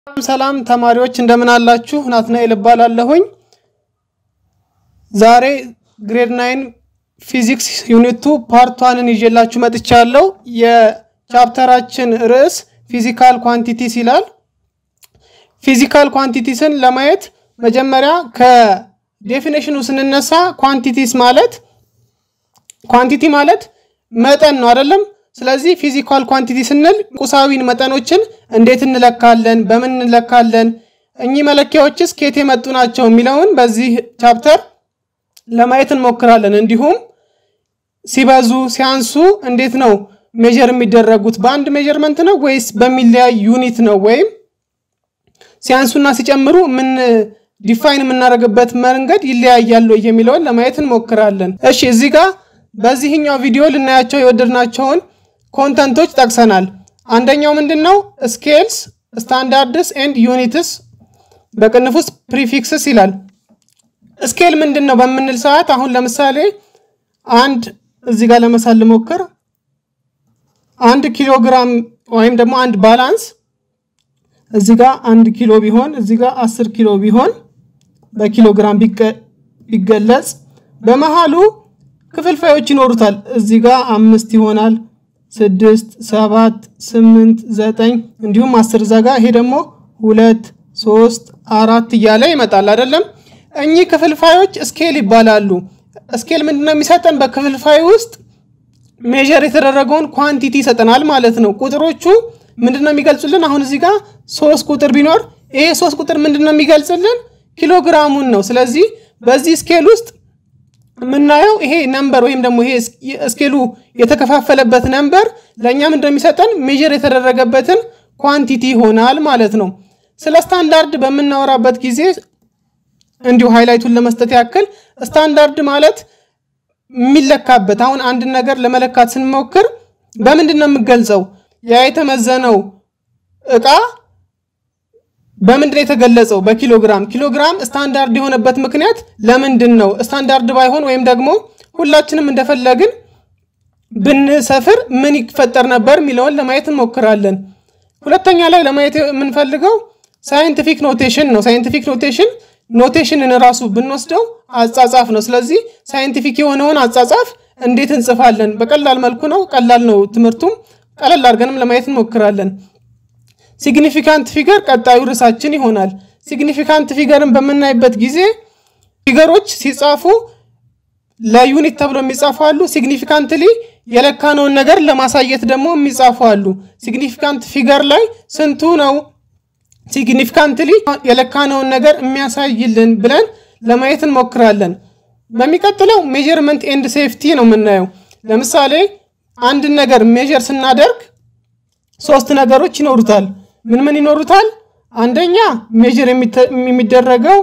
ሰላም ተማሪዎች እንደምን አላችሁ? ናትናኤል እባላለሁኝ። ዛሬ ግሬድ ናይን ፊዚክስ ዩኒቱ ፓርት ዋንን ይዤላችሁ መጥቻለሁ። የቻፕተራችን ርዕስ ፊዚካል ኳንቲቲስ ይላል። ፊዚካል ኳንቲቲስን ለማየት መጀመሪያ ከዴፊኔሽኑ ስንነሳ ኳንቲቲስ ማለት ኳንቲቲ ማለት መጠን ነው አይደለም? ስለዚህ ፊዚካል ኳንቲቲ ስንል ቁሳዊን መጠኖችን እንዴት እንለካለን? በምን እንለካለን? እኚህ መለኪያዎችስ ከየት የመጡ ናቸው? የሚለውን በዚህ ቻፕተር ለማየት እንሞክራለን። እንዲሁም ሲበዙ ሲያንሱ እንዴት ነው ሜጀር የሚደረጉት? በአንድ ሜጀርመንት ነው ወይስ በሚለያይ ዩኒት ነው? ወይም ሲያንሱና ሲጨምሩ ምን ዲፋይን የምናደርግበት መንገድ ይለያያል የሚለውን ለማየት እንሞክራለን። እሺ እዚህ ጋር በዚህኛው ቪዲዮ ልናያቸው የወደድናቸውን ኮንተንቶች ጠቅሰናል። አንደኛው ምንድን ነው? ስኬልስ ስታንዳርድስ ኤንድ ዩኒትስ በቅንፍ ውስጥ ፕሪፊክስስ ይላል። ስኬል ምንድን ነው በምንል ሰዓት አሁን ለምሳሌ አንድ እዚህ ጋር ለመሳል ልሞክር። አንድ ኪሎ ግራም ወይም ደግሞ አንድ ባላንስ እዚህ ጋር አንድ ኪሎ ቢሆን እዚህ ጋር አስር ኪሎ ቢሆን በኪሎ ግራም ቢገለጽ በመሃሉ ክፍልፋዮች ይኖሩታል። እዚህ ጋር አምስት ይሆናል፣ ስድስት፣ ሰባት፣ ስምንት፣ ዘጠኝ እንዲሁም አስር ዘጋ። ይሄ ደግሞ ሁለት፣ ሶስት፣ አራት እያለ ይመጣል አይደለም። እኚህ ክፍልፋዮች ስኬል ይባላሉ። ስኬል ምንድነው የሚሰጠን? በክፍልፋይ ውስጥ ሜዥር የተደረገውን ኳንቲቲ ይሰጠናል ማለት ነው። ቁጥሮቹ ምንድነው የሚገልጹልን? አሁን እዚህ ጋር ሶስት ቁጥር ቢኖር ይሄ ሶስት ቁጥር ምንድነው የሚገልጽልን? ኪሎግራሙን ነው። ስለዚህ በዚህ ስኬል ውስጥ የምናየው ይሄ ነምበር ወይም ደግሞ ይሄ ስኬሉ የተከፋፈለበት ነምበር ለእኛም እንደሚሰጠን ሜዥር የተደረገበትን ኳንቲቲ ይሆናል ማለት ነው። ስለ ስታንዳርድ በምናወራበት ጊዜ እንዲሁ ሃይላይቱን ለመስጠት ያክል ስታንዳርድ ማለት የሚለካበት አሁን አንድን ነገር ለመለካት ስንሞክር በምንድን ነው የምገልጸው? ያ የተመዘነው እቃ በምንድን ነው የተገለጸው? በኪሎግራም። ኪሎግራም ስታንዳርድ የሆነበት ምክንያት ለምንድን ነው? ስታንዳርድ ባይሆን ወይም ደግሞ ሁላችንም እንደፈለግን ብንሰፍር ምን ይፈጠር ነበር የሚለውን ለማየት እንሞክራለን። ሁለተኛ ላይ ለማየት የምንፈልገው ሳይንቲፊክ ኖቴሽን ነው። ሳይንቲፊክ ኖቴሽን ኖቴሽንን ራሱ ብንወስደው አጻጻፍ ነው። ስለዚህ ሳይንቲፊክ የሆነውን አጻጻፍ እንዴት እንጽፋለን? በቀላል መልኩ ነው። ቀላል ነው ትምህርቱም። ቀለል አድርገንም ለማየት እንሞክራለን። ሲግኒፊካንት ፊገር ቀጣዩ ርዕሳችን ይሆናል። ሲግኒፊካንት ፊገርን በምናይበት ጊዜ ፊገሮች ሲጻፉ ለዩኒት ተብሎ የሚጻፉ አሉ። ሲግኒፊካንትሊ የለካነውን ነገር ለማሳየት ደግሞ የሚጻፉ አሉ። ሲግኒፊካንት ፊገር ላይ ስንቱ ነው ሲግኒፊካንትሊ የለካነውን ነገር የሚያሳይልን ብለን ለማየት እንሞክራለን። በሚቀጥለው ሜዥርመንት ኤንድ ሴፍቲ ነው የምናየው። ለምሳሌ አንድን ነገር ሜዥር ስናደርግ ሶስት ነገሮች ይኖሩታል። ምን ምን ይኖሩታል? አንደኛ ሜዥር የሚደረገው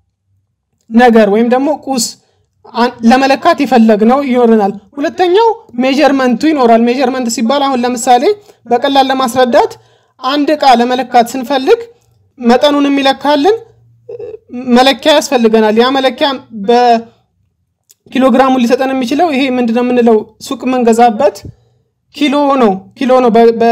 ነገር ወይም ደግሞ ቁስ ለመለካት የፈለግነው ይኖረናል። ሁለተኛው ሜዥርመንቱ ይኖራል። ሜዥርመንት ሲባል አሁን ለምሳሌ በቀላል ለማስረዳት አንድ ዕቃ ለመለካት ስንፈልግ መጠኑን የሚለካልን መለኪያ ያስፈልገናል። ያ መለኪያ በኪሎግራሙን ሊሰጠን የሚችለው ይሄ ምንድነው የምንለው ሱቅ የምንገዛበት ኪሎ ነው። ኪሎ ነው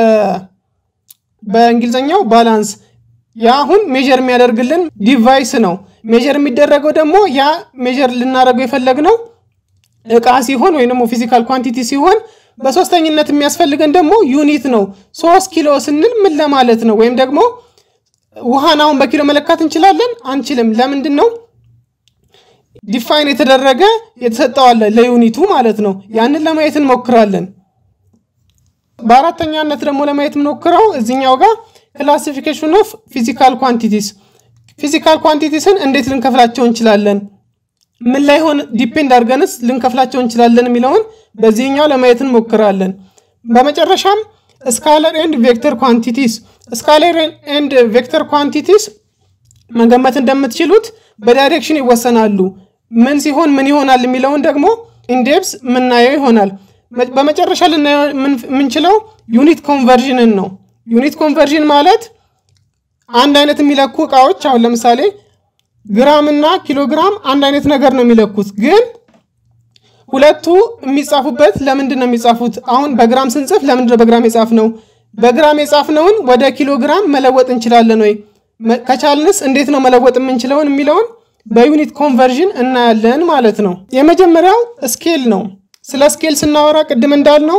በእንግሊዝኛው ባላንስ። ያ አሁን ሜዥር የሚያደርግልን ዲቫይስ ነው። ሜዥር የሚደረገው ደግሞ ያ ሜዥር ልናደርገው የፈለግነው እቃ ሲሆን ወይም ደግሞ ፊዚካል ኳንቲቲ ሲሆን በሶስተኝነት የሚያስፈልገን ደግሞ ዩኒት ነው። ሶስት ኪሎ ስንል ምን ለማለት ነው? ወይም ደግሞ ውሃን አሁን በኪሎ መለካት እንችላለን? አንችልም። ለምንድን ነው? ዲፋይን የተደረገ የተሰጠዋለ ለዩኒቱ ማለት ነው። ያንን ለማየት እንሞክራለን። በአራተኛነት ደግሞ ለማየት የምንሞክረው እዚኛው ጋር ክላሲፊኬሽን ኦፍ ፊዚካል ኳንቲቲስ፣ ፊዚካል ኳንቲቲስን እንዴት ልንከፍላቸው እንችላለን? ምን ላይ ሆን ዲፔንድ አድርገንስ ልንከፍላቸው እንችላለን የሚለውን በዚህኛው ለማየት እንሞክራለን። በመጨረሻም ስካለር ኤንድ ቬክተር ኳንቲቲስ፣ ስካለር ኤንድ ቬክተር ኳንቲቲስ መገመት እንደምትችሉት በዳይሬክሽን ይወሰናሉ። ምን ሲሆን ምን ይሆናል የሚለውን ደግሞ ኢንዴፕስ የምናየው ይሆናል። በመጨረሻ ልናየው የምንችለው ዩኒት ኮንቨርዥንን ነው። ዩኒት ኮንቨርዥን ማለት አንድ አይነት የሚለኩ እቃዎች አሁን ለምሳሌ ግራም እና ኪሎግራም አንድ አይነት ነገር ነው የሚለኩት፣ ግን ሁለቱ የሚጻፉበት ለምንድን ነው የሚጻፉት? አሁን በግራም ስንጽፍ ለምንድን ነው በግራም የጻፍ ነው? በግራም የጻፍነውን ወደ ኪሎግራም መለወጥ እንችላለን ወይ? ከቻልንስ እንዴት ነው መለወጥ የምንችለውን የሚለውን በዩኒት ኮንቨርዥን እናያለን ማለት ነው። የመጀመሪያው ስኬል ነው። ስለ ስኬል ስናወራ ቅድም እንዳልነው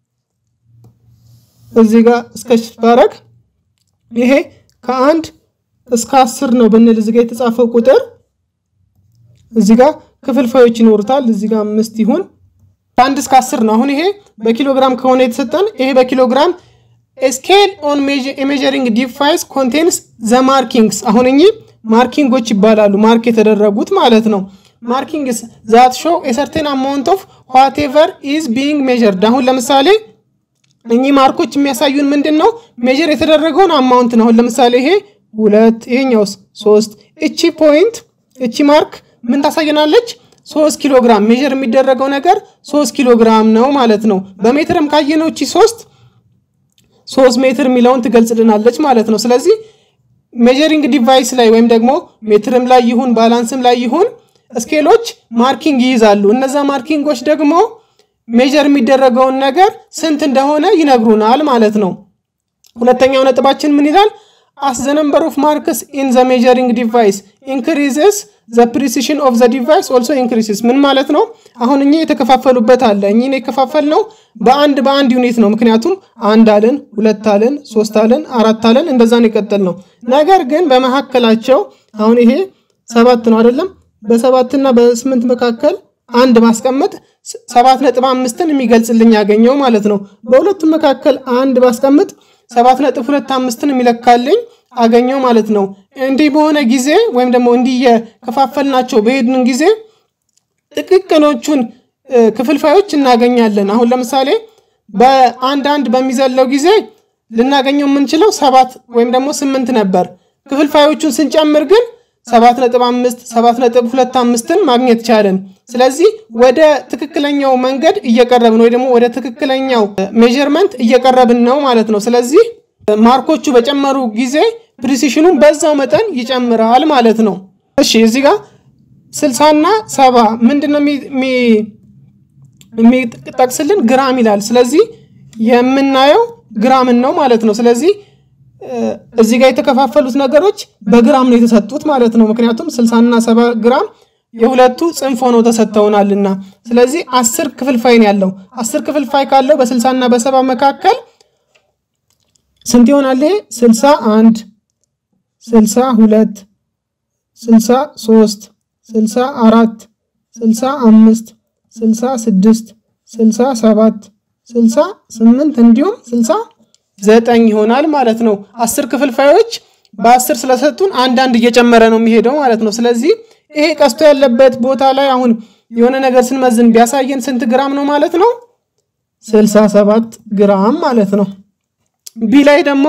እዚህ ጋር እስከ ባረግ ይሄ ከአንድ እስከ አስር ነው ብንል እዚህ ጋር የተጻፈው ቁጥር እዚህ ጋር ክፍልፋዮች ይኖሩታል። እዚህ ጋር አምስት ይሁን ከአንድ እስከ አስር ነው። አሁን ይሄ በኪሎግራም ከሆነ የተሰጠን ይሄ በኪሎግራም ስኬል ኦን ሜዠሪንግ ዲቫይስ ኮንቴንስ ዘ ማርኪንግስ አሁን እኚህ ማርኪንጎች ይባላሉ። ማርክ የተደረጉት ማለት ነው። ማርኪንግስ ዛት ሾው የሰርቴን አማውንት ኦፍ ዋቴቨር ኢዝ ቢንግ ሜዠርድ። አሁን ለምሳሌ እኚህ ማርኮች የሚያሳዩን ምንድን ነው? ሜዥር የተደረገውን አማውንት ነው። አሁን ለምሳሌ ይሄ ሁለት፣ ይሄኛውስ ሶስት። እቺ ፖይንት እቺ ማርክ ምን ታሳየናለች? ሶስት ኪሎ ግራም ሜዥር የሚደረገው ነገር ሶስት ኪሎ ግራም ነው ማለት ነው። በሜትርም ካየነው እቺ ሶስት ሶስት ሜትር የሚለውን ትገልጽልናለች ማለት ነው። ስለዚህ ሜጀሪንግ ዲቫይስ ላይ ወይም ደግሞ ሜትርም ላይ ይሁን ባላንስም ላይ ይሁን ስኬሎች ማርኪንግ ይይዛሉ። እነዛ ማርኪንጎች ደግሞ ሜጀር የሚደረገውን ነገር ስንት እንደሆነ ይነግሩናል ማለት ነው። ሁለተኛው ነጥባችን ምን ይላል? አስ ዘ ነምበር ኦፍ ማርክስ ኢን ዘ ሜጀሪንግ ዲቫይስ ኢንክሪዝስ ዘ ፕሪሲሽን ኦፍ ዘ ዲቫይስ ኦልሶ ኢንክሪዝስ። ምን ማለት ነው? አሁን እኚህ የተከፋፈሉበት አለ። እኚህን የከፋፈል ነው በአንድ በአንድ ዩኒት ነው። ምክንያቱም አንድ አልን፣ ሁለት አልን፣ ሶስት አልን፣ አራት አልን እንደዛን የቀጠል ነው። ነገር ግን በመካከላቸው አሁን ይሄ ሰባት ነው አይደለም? በሰባትና በስምንት መካከል አንድ ማስቀመጥ ሰባት ነጥብ አምስትን የሚገልጽልኝ ያገኘው ማለት ነው። በሁለቱም መካከል አንድ ባስቀምጥ ሰባት ነጥብ ሁለት አምስትን የሚለካልኝ አገኘው ማለት ነው። እንዲህ በሆነ ጊዜ ወይም ደግሞ እንዲህ የከፋፈልናቸው በሄድን ጊዜ ጥቅቅኖቹን ክፍልፋዮች እናገኛለን። አሁን ለምሳሌ በአንድ አንድ በሚዘለው ጊዜ ልናገኘው የምንችለው ሰባት ወይም ደግሞ ስምንት ነበር። ክፍልፋዮቹን ስንጨምር ግን ሰባት ነጥብ አምስት ሰባት ነጥብ ሁለት አምስትን ማግኘት ቻለን። ስለዚህ ወደ ትክክለኛው መንገድ እየቀረብን ወይ ደግሞ ወደ ትክክለኛው ሜዥርመንት እየቀረብን ነው ማለት ነው። ስለዚህ ማርኮቹ በጨመሩ ጊዜ ፕሪሲሽኑን በዛው መጠን ይጨምራል ማለት ነው። እሺ እዚህ ጋር ስልሳና ሰባ ምንድን ነው የሚጠቅስልን? ግራም ይላል። ስለዚህ የምናየው ግራምን ነው ማለት ነው። ስለዚህ እዚህ ጋር የተከፋፈሉት ነገሮች በግራም ነው የተሰጡት ማለት ነው። ምክንያቱም ስልሳና ሰባ ግራም የሁለቱ ጽንፍ ሆነው ተሰጥተውናልና። ስለዚህ አስር ክፍልፋይ ነው ያለው። አስር ክፍልፋይ ካለው በስልሳና በሰባ መካከል ስንት ይሆናል? ይሄ ስልሳ አንድ ስልሳ ሁለት ስልሳ ሶስት ስልሳ አራት ስልሳ አምስት ስልሳ ስድስት ስልሳ ሰባት ስልሳ ስምንት እንዲሁም ስልሳ ዘጠኝ ይሆናል ማለት ነው። አስር ክፍልፋዮች በአስር ስለሰጡን አንዳንድ እየጨመረ ነው የሚሄደው ማለት ነው። ስለዚህ ይሄ ቀስቶ ያለበት ቦታ ላይ አሁን የሆነ ነገር ስንመዝን ቢያሳየን ስንት ግራም ነው ማለት ነው? ስልሳ ሰባት ግራም ማለት ነው። ቢ ላይ ደግሞ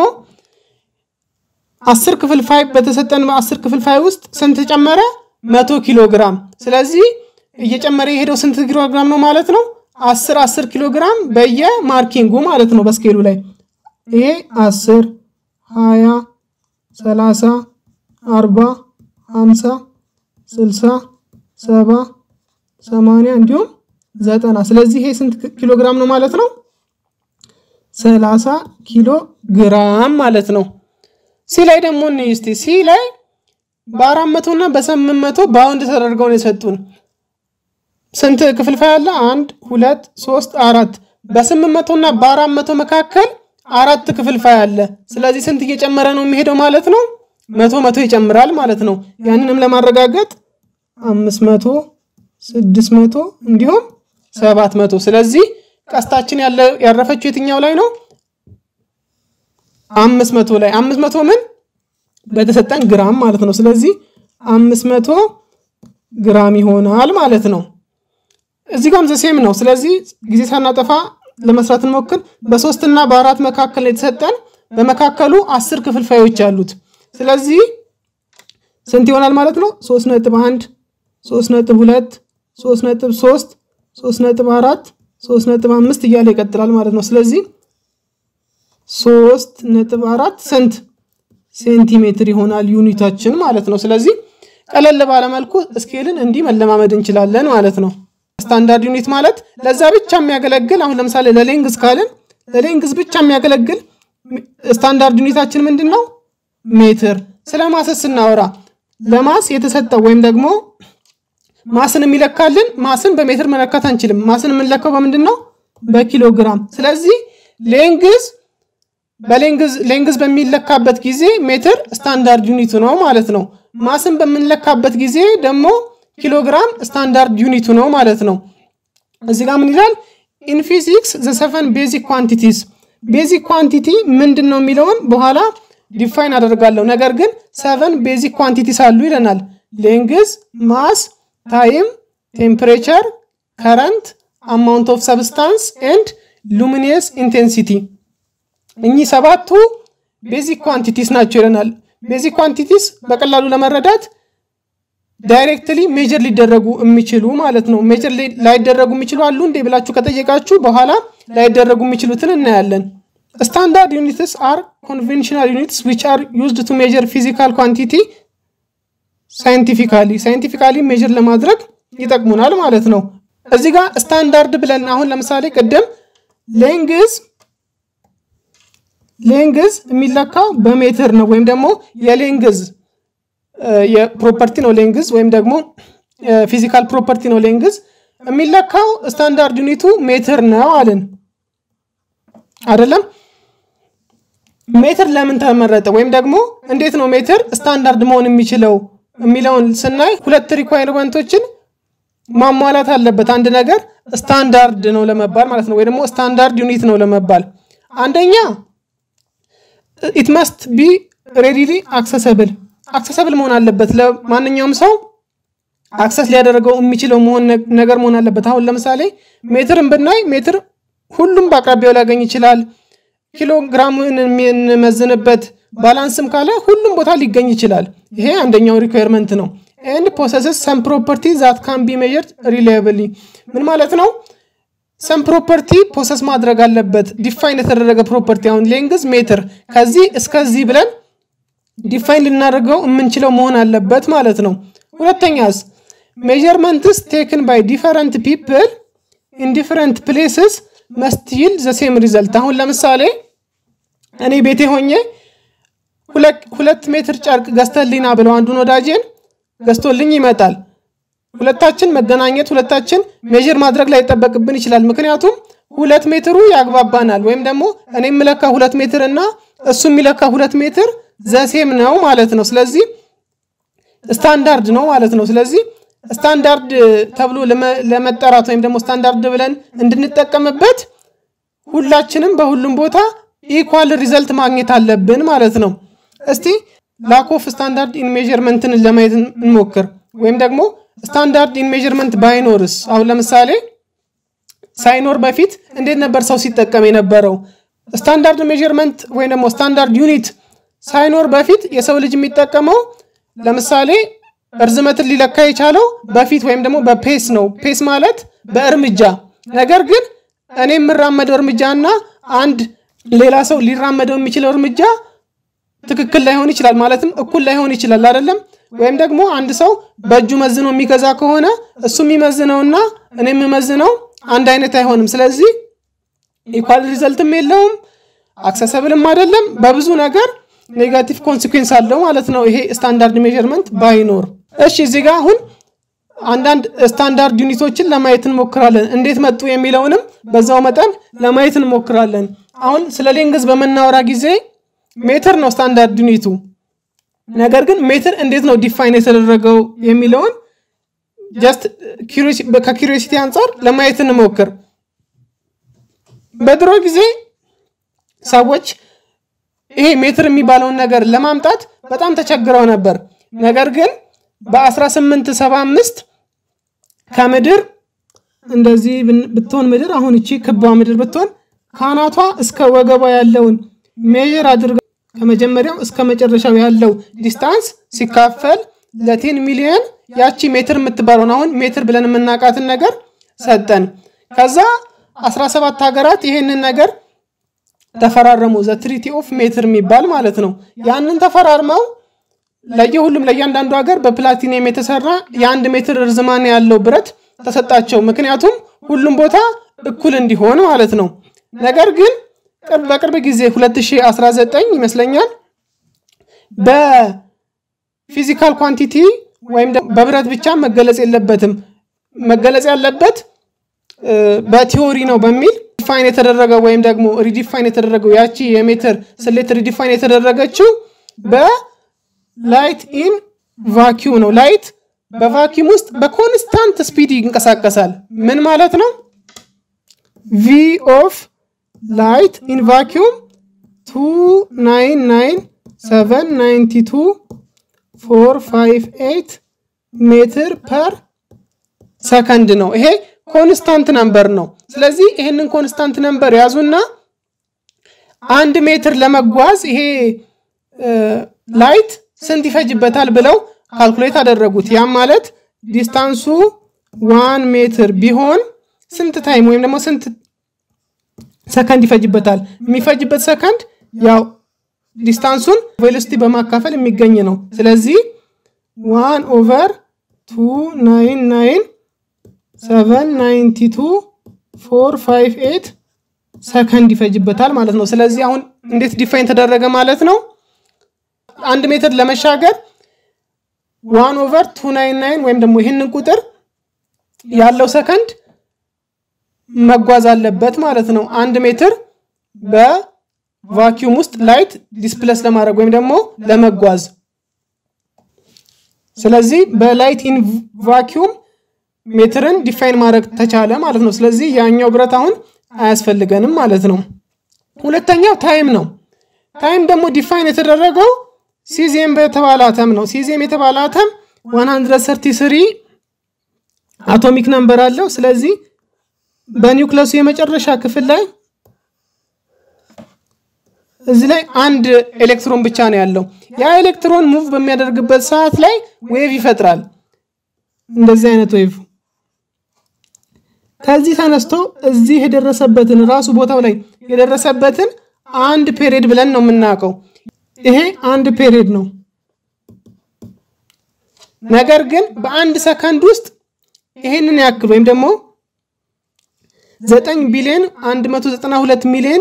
አስር ክፍልፋይ በተሰጠን አስር ክፍልፋይ ውስጥ ስንት ጨመረ? መቶ ኪሎ ግራም። ስለዚህ እየጨመረ የሄደው ስንት ኪሎ ግራም ነው ማለት ነው? አስር አስር ኪሎ ግራም በየማርኪንጉ ማለት ነው በስኬሉ ላይ ይሄ አስር ሀያ ሰላሳ አርባ ሀምሳ ስልሳ ሰባ ሰማንያ እንዲሁም ዘጠና ስለዚህ ይሄ ስንት ኪሎ ግራም ነው ማለት ነው? ሰላሳ ኪሎ ግራም ማለት ነው። ሲ ላይ ደግሞ እንይ እስቲ ሲ ላይ በአራት መቶ እና በስምንት መቶ ባውንድ ተደርገው ነው የሰጡን። ስንት ክፍልፋይ አለ? አንድ ሁለት ሶስት አራት። በስምንት መቶ እና በአራት መቶ መካከል አራት ክፍልፋይ አለ። ስለዚህ ስንት እየጨመረ ነው የሚሄደው ማለት ነው? መቶ መቶ ይጨምራል ማለት ነው። ያንንም ለማረጋገጥ አምስት መቶ ስድስት መቶ እንዲሁም ሰባት መቶ ስለዚህ ቀስታችን ያረፈችው የትኛው ላይ ነው? አምስት መቶ ላይ አምስት መቶ ምን በተሰጠን ግራም ማለት ነው። ስለዚህ አምስት መቶ ግራም ይሆናል ማለት ነው። እዚህ ጋም ዘሴም ነው። ስለዚህ ጊዜ ሳናጠፋ ለመስራት እንሞክር። በሶስት እና በአራት መካከል የተሰጠን በመካከሉ አስር ክፍልፋዮች አሉት። ስለዚህ ስንት ይሆናል ማለት ነው? ሶስት ነጥብ አንድ ሶስት ነጥብ ሁለት ሶስት ነጥብ ሶስት ሶስት ነጥብ አራት ሶስት ነጥብ አምስት እያለ ይቀጥላል ማለት ነው። ስለዚህ ሶስት ነጥብ አራት ስንት ሴንቲሜትር ይሆናል ዩኒታችን ማለት ነው። ስለዚህ ቀለል ባለመልኩ ስኬልን እንዲህ መለማመድ እንችላለን ማለት ነው። ስታንዳርድ ዩኒት ማለት ለዛ ብቻ የሚያገለግል አሁን ለምሳሌ ለሌንግዝ ካልን ለሌንግዝ ብቻ የሚያገለግል ስታንዳርድ ዩኒታችን ምንድን ነው? ሜትር። ስለ ማስስ ስናወራ ለማስ የተሰጠው ወይም ደግሞ ማስን የሚለካልን ማስን በሜትር መለካት አንችልም። ማስን የምንለካው በምንድን ነው? በኪሎግራም። ስለዚህ ሌንግዝ በሌንግዝ ሌንግዝ በሚለካበት ጊዜ ሜትር ስታንዳርድ ዩኒቱ ነው ማለት ነው። ማስን በምንለካበት ጊዜ ደግሞ ኪሎግራም ስታንዳርድ ዩኒቱ ነው ማለት ነው። እዚህ ጋር ምን ይላል? ኢን ፊዚክስ ዘ ሰቨን ቤዚክ ኳንቲቲስ ቤዚክ ኳንቲቲ ምንድን ነው የሚለውን በኋላ ዲፋይን አደርጋለሁ። ነገር ግን ሰቨን ቤዚክ ኳንቲቲስ አሉ ይለናል። ሌንግዝ፣ ማስ፣ ታይም፣ ቴምፕሬቸር፣ ከረንት፣ አማውንት ኦፍ ሰብስታንስ ኤንድ ሉሚኒየስ ኢንቴንሲቲ እኚህ ሰባቱ ቤዚክ ኳንቲቲስ ናቸው ይለናል። ቤዚክ ኳንቲቲስ በቀላሉ ለመረዳት ዳይሬክትሊ ሜጀር ሊደረጉ የሚችሉ ማለት ነው። ሜጀር ላይደረጉ የሚችሉ አሉ እንዴ ብላችሁ ከጠየቃችሁ በኋላ ላይደረጉ የሚችሉትን እናያለን። ስታንዳርድ ዩኒትስ አር ኮንቬንሽናል ዩኒትስ ዊች አር ዩዝድ ቱ ሜጀር ፊዚካል ኳንቲቲ ሳይንቲፊካሊ ሳይንቲፊካሊ ሜጀር ለማድረግ ይጠቅሙናል ማለት ነው። እዚህ ጋር ስታንዳርድ ብለን አሁን ለምሳሌ ቅድም ሌንግዝ ሌንግዝ የሚለካው በሜትር ነው ወይም ደግሞ የሌንግዝ የፕሮፐርቲ ነው ሌንግዝ ወይም ደግሞ ፊዚካል ፕሮፐርቲ ነው ሌንግዝ የሚለካው ስታንዳርድ ዩኒቱ ሜትር ነው አለን አይደለም ሜትር ለምን ተመረጠ ወይም ደግሞ እንዴት ነው ሜትር ስታንዳርድ መሆን የሚችለው የሚለውን ስናይ ሁለት ሪኳይርመንቶችን ማሟላት አለበት አንድ ነገር ስታንዳርድ ነው ለመባል ማለት ነው ወይ ደግሞ ስታንዳርድ ዩኒት ነው ለመባል አንደኛ ኢት መስት ቢ ሬዲሊ አክሰሰብል አክሰሰብል መሆን አለበት ለማንኛውም ሰው አክሰስ ሊያደርገው የሚችለው መሆን ነገር መሆን አለበት አሁን ለምሳሌ ሜትርን ብናይ ሜትር ሁሉም በአቅራቢያው ሊያገኝ ይችላል ኪሎግራምን የምንመዝንበት ባላንስም ካለ ሁሉም ቦታ ሊገኝ ይችላል ይሄ አንደኛው ሪኳየርመንት ነው ኤንድ ፖሰስስ ሰም ፕሮፐርቲ ዛት ካን ቢ ሜጀርድ ሪላያብሊ ምን ማለት ነው ሰም ፕሮፐርቲ ፖሰስ ማድረግ አለበት ዲፋይን የተደረገ ፕሮፐርቲ አሁን ሌንግዝ ሜትር ከዚህ እስከዚህ ብለን ዲፋይን ልናደርገው የምንችለው መሆን አለበት ማለት ነው ሁለተኛስ ሜጀርመንትስ ቴክን ባይ ዲፈረንት ፒፕል ኢን ዲፈረንት ፕሌስስ መስቲል ዘሴም ሪዘልት አሁን ለምሳሌ እኔ ቤቴ ሆኜ ሁለት ሜትር ጨርቅ ገዝተልኝና ብለው አንዱን ወዳጄን ገዝቶልኝ ይመጣል ሁለታችን መገናኘት ሁለታችን ሜዥር ማድረግ ላይ ይጠበቅብን ይችላል ምክንያቱም ሁለት ሜትሩ ያግባባናል ወይም ደግሞ እኔ የምለካ ሁለት ሜትር እና እሱ የሚለካ ሁለት ሜትር ዘሴም ነው ማለት ነው ስለዚህ ስታንዳርድ ነው ማለት ነው ስለዚህ ስታንዳርድ ተብሎ ለመጠራት ወይም ደግሞ ስታንዳርድ ብለን እንድንጠቀምበት ሁላችንም በሁሉም ቦታ ኢኳል ሪዘልት ማግኘት አለብን ማለት ነው እስቲ ላክ ኦፍ ስታንዳርድ ኢን ሜዥርመንትን ለማየት እንሞክር ወይም ደግሞ ስታንዳርድ ኢን ሜዥርመንት ባይኖርስ አሁን ለምሳሌ ሳይኖር በፊት እንዴት ነበር ሰው ሲጠቀም የነበረው ስታንዳርድ ሜዥርመንት ወይም ደግሞ ስታንዳርድ ዩኒት ሳይኖር በፊት የሰው ልጅ የሚጠቀመው ለምሳሌ እርዝመትን ሊለካ የቻለው በፊት ወይም ደግሞ በፔስ ነው ፔስ ማለት በእርምጃ ነገር ግን እኔ የምራመደው እርምጃ እና አንድ ሌላ ሰው ሊራመደው የሚችለው እርምጃ ትክክል ላይሆን ይችላል ማለትም እኩል ላይሆን ይችላል አይደለም ወይም ደግሞ አንድ ሰው በእጁ መዝኖ የሚገዛ ከሆነ እሱ የሚመዝነውና እኔ የምመዝነው አንድ አይነት አይሆንም ስለዚህ ኢኳል ሪዘልትም የለውም አክሰሰብልም አይደለም በብዙ ነገር ኔጋቲቭ ኮንሲኩዌንስ አለው ማለት ነው ይሄ ስታንዳርድ ሜዥርመንት ባይኖር እሺ እዚህ ጋር አሁን አንዳንድ ስታንዳርድ ዩኒቶችን ለማየት እንሞክራለን እንዴት መጡ የሚለውንም በዛው መጠን ለማየት እንሞክራለን አሁን ስለ ሌንግዝ በምናወራ ጊዜ ሜትር ነው ስታንዳርድ ዩኒቱ ነገር ግን ሜትር እንዴት ነው ዲፋይን የተደረገው የሚለውን ጀስት ከኪሪሲቲ አንጻር ለማየት እንሞክር በድሮ ጊዜ ሰዎች ይሄ ሜትር የሚባለውን ነገር ለማምጣት በጣም ተቸግረው ነበር ነገር ግን በ1875 ከምድር እንደዚህ ብትሆን ምድር አሁን እቺ ክባ ምድር ብትሆን ካናቷ እስከ ወገቧ ያለውን ሜዥር አድርገው ከመጀመሪያው እስከ መጨረሻው ያለው ዲስታንስ ሲካፈል ለቴን ሚሊዮን ያቺ ሜትር የምትባለውን አሁን ሜትር ብለን የምናውቃትን ነገር ሰጠን ከዛ 17 ሀገራት ይሄንን ነገር ተፈራረሙ ዘ ትሪቲ ኦፍ ሜትር የሚባል ማለት ነው ያንን ተፈራርመው ለየሁሉም ለእያንዳንዱ ሀገር በፕላቲኒየም የተሰራ የአንድ ሜትር ርዝማኔ ያለው ብረት ተሰጣቸው ምክንያቱም ሁሉም ቦታ እኩል እንዲሆን ማለት ነው ነገር ግን በቅርብ ጊዜ 2019 ይመስለኛል ፊዚካል ኳንቲቲ ወይም በብረት ብቻ መገለጽ የለበትም። መገለጽ ያለበት በቲዎሪ ነው በሚል ዲፋይን የተደረገው ወይም ደግሞ ሪዲፋይን የተደረገው ያቺ የሜትር ስሌት ሪዲፋይን የተደረገችው በላይት ኢን ቫኪዩም ነው። ላይት በቫኪዩም ውስጥ በኮንስታንት ስፒድ ይንቀሳቀሳል። ምን ማለት ነው? ቪ ኦፍ ላይት ኢን ቫኪዩም 299792 ሜትር ፐር ሰከንድ ነው። ይሄ ኮንስታንት ነምበር ነው። ስለዚህ ይህንን ኮንስታንት ነምበር ያዙና አንድ ሜትር ለመጓዝ ይሄ ላይት ስንት ይፈጅበታል ብለው ካልኩሌት አደረጉት። ያም ማለት ዲስታንሱ ዋን ሜትር ቢሆን ስንት ታይም ወይም ደግሞ ስንት ሰከንድ ይፈጅበታል? የሚፈጅበት ሰከንድ ያው ዲስታንሱን ቬሎሲቲ በማካፈል የሚገኝ ነው። ስለዚህ ዋን ኦቨር ቱ ናይን ናይን ሰቨን ናይንቲ ቱ ፎር ፋይቭ ኤት ሰከንድ ይፈጅበታል ማለት ነው። ስለዚህ አሁን እንዴት ዲፋይን ተደረገ ማለት ነው? አንድ ሜትር ለመሻገር ዋን ኦቨር ቱ ናይን ናይን ወይም ደግሞ ይህንን ቁጥር ያለው ሰከንድ መጓዝ አለበት ማለት ነው። አንድ ሜትር በቫኪዩም ውስጥ ላይት ዲስፕለስ ለማድረግ ወይም ደግሞ ለመጓዝ። ስለዚህ በላይት ኢን ቫኪዩም ሜትርን ዲፋይን ማድረግ ተቻለ ማለት ነው። ስለዚህ ያኛው ብረት አሁን አያስፈልገንም ማለት ነው። ሁለተኛው ታይም ነው። ታይም ደግሞ ዲፋይን የተደረገው ሲዚየም በተባለ አተም ነው። ሲዚየም የተባለ አተም 133 አቶሚክ ነምበር አለው። ስለዚህ በኒውክለሱ የመጨረሻ ክፍል ላይ እዚህ ላይ አንድ ኤሌክትሮን ብቻ ነው ያለው። ያ ኤሌክትሮን ሙቭ በሚያደርግበት ሰዓት ላይ ዌቭ ይፈጥራል። እንደዚህ አይነት ዌቭ ከዚህ ተነስቶ እዚህ የደረሰበትን ራሱ ቦታው ላይ የደረሰበትን አንድ ፔሪድ ብለን ነው የምናውቀው። ይሄ አንድ ፔሪድ ነው። ነገር ግን በአንድ ሰከንድ ውስጥ ይሄንን ያክል ወይም ደግሞ 9 ቢሊዮን 192 ሚሊዮን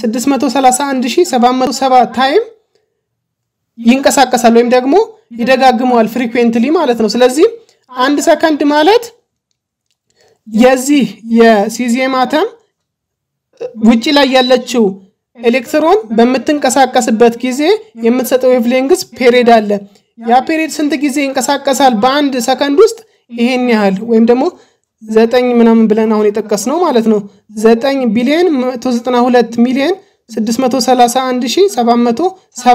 631707 ታይም ይንቀሳቀሳል ወይም ደግሞ ይደጋግመዋል ፍሪኩዌንትሊ ማለት ነው። ስለዚህ አንድ ሰከንድ ማለት የዚህ የሲዚየም አተም ውጭ ላይ ያለችው ኤሌክትሮን በምትንቀሳቀስበት ጊዜ የምትሰጠው ዌቭሌንግስ ፔሪድ አለ። ያ ፔሪድ ስንት ጊዜ ይንቀሳቀሳል? በአንድ ሰከንድ ውስጥ ይሄን ያህል ወይም ደግሞ ዘጠኝ ምናምን ብለን አሁን የጠቀስ ነው ማለት ነው። ዘጠኝ ቢሊዮን 192 ሚሊዮን 631 ሺህ 707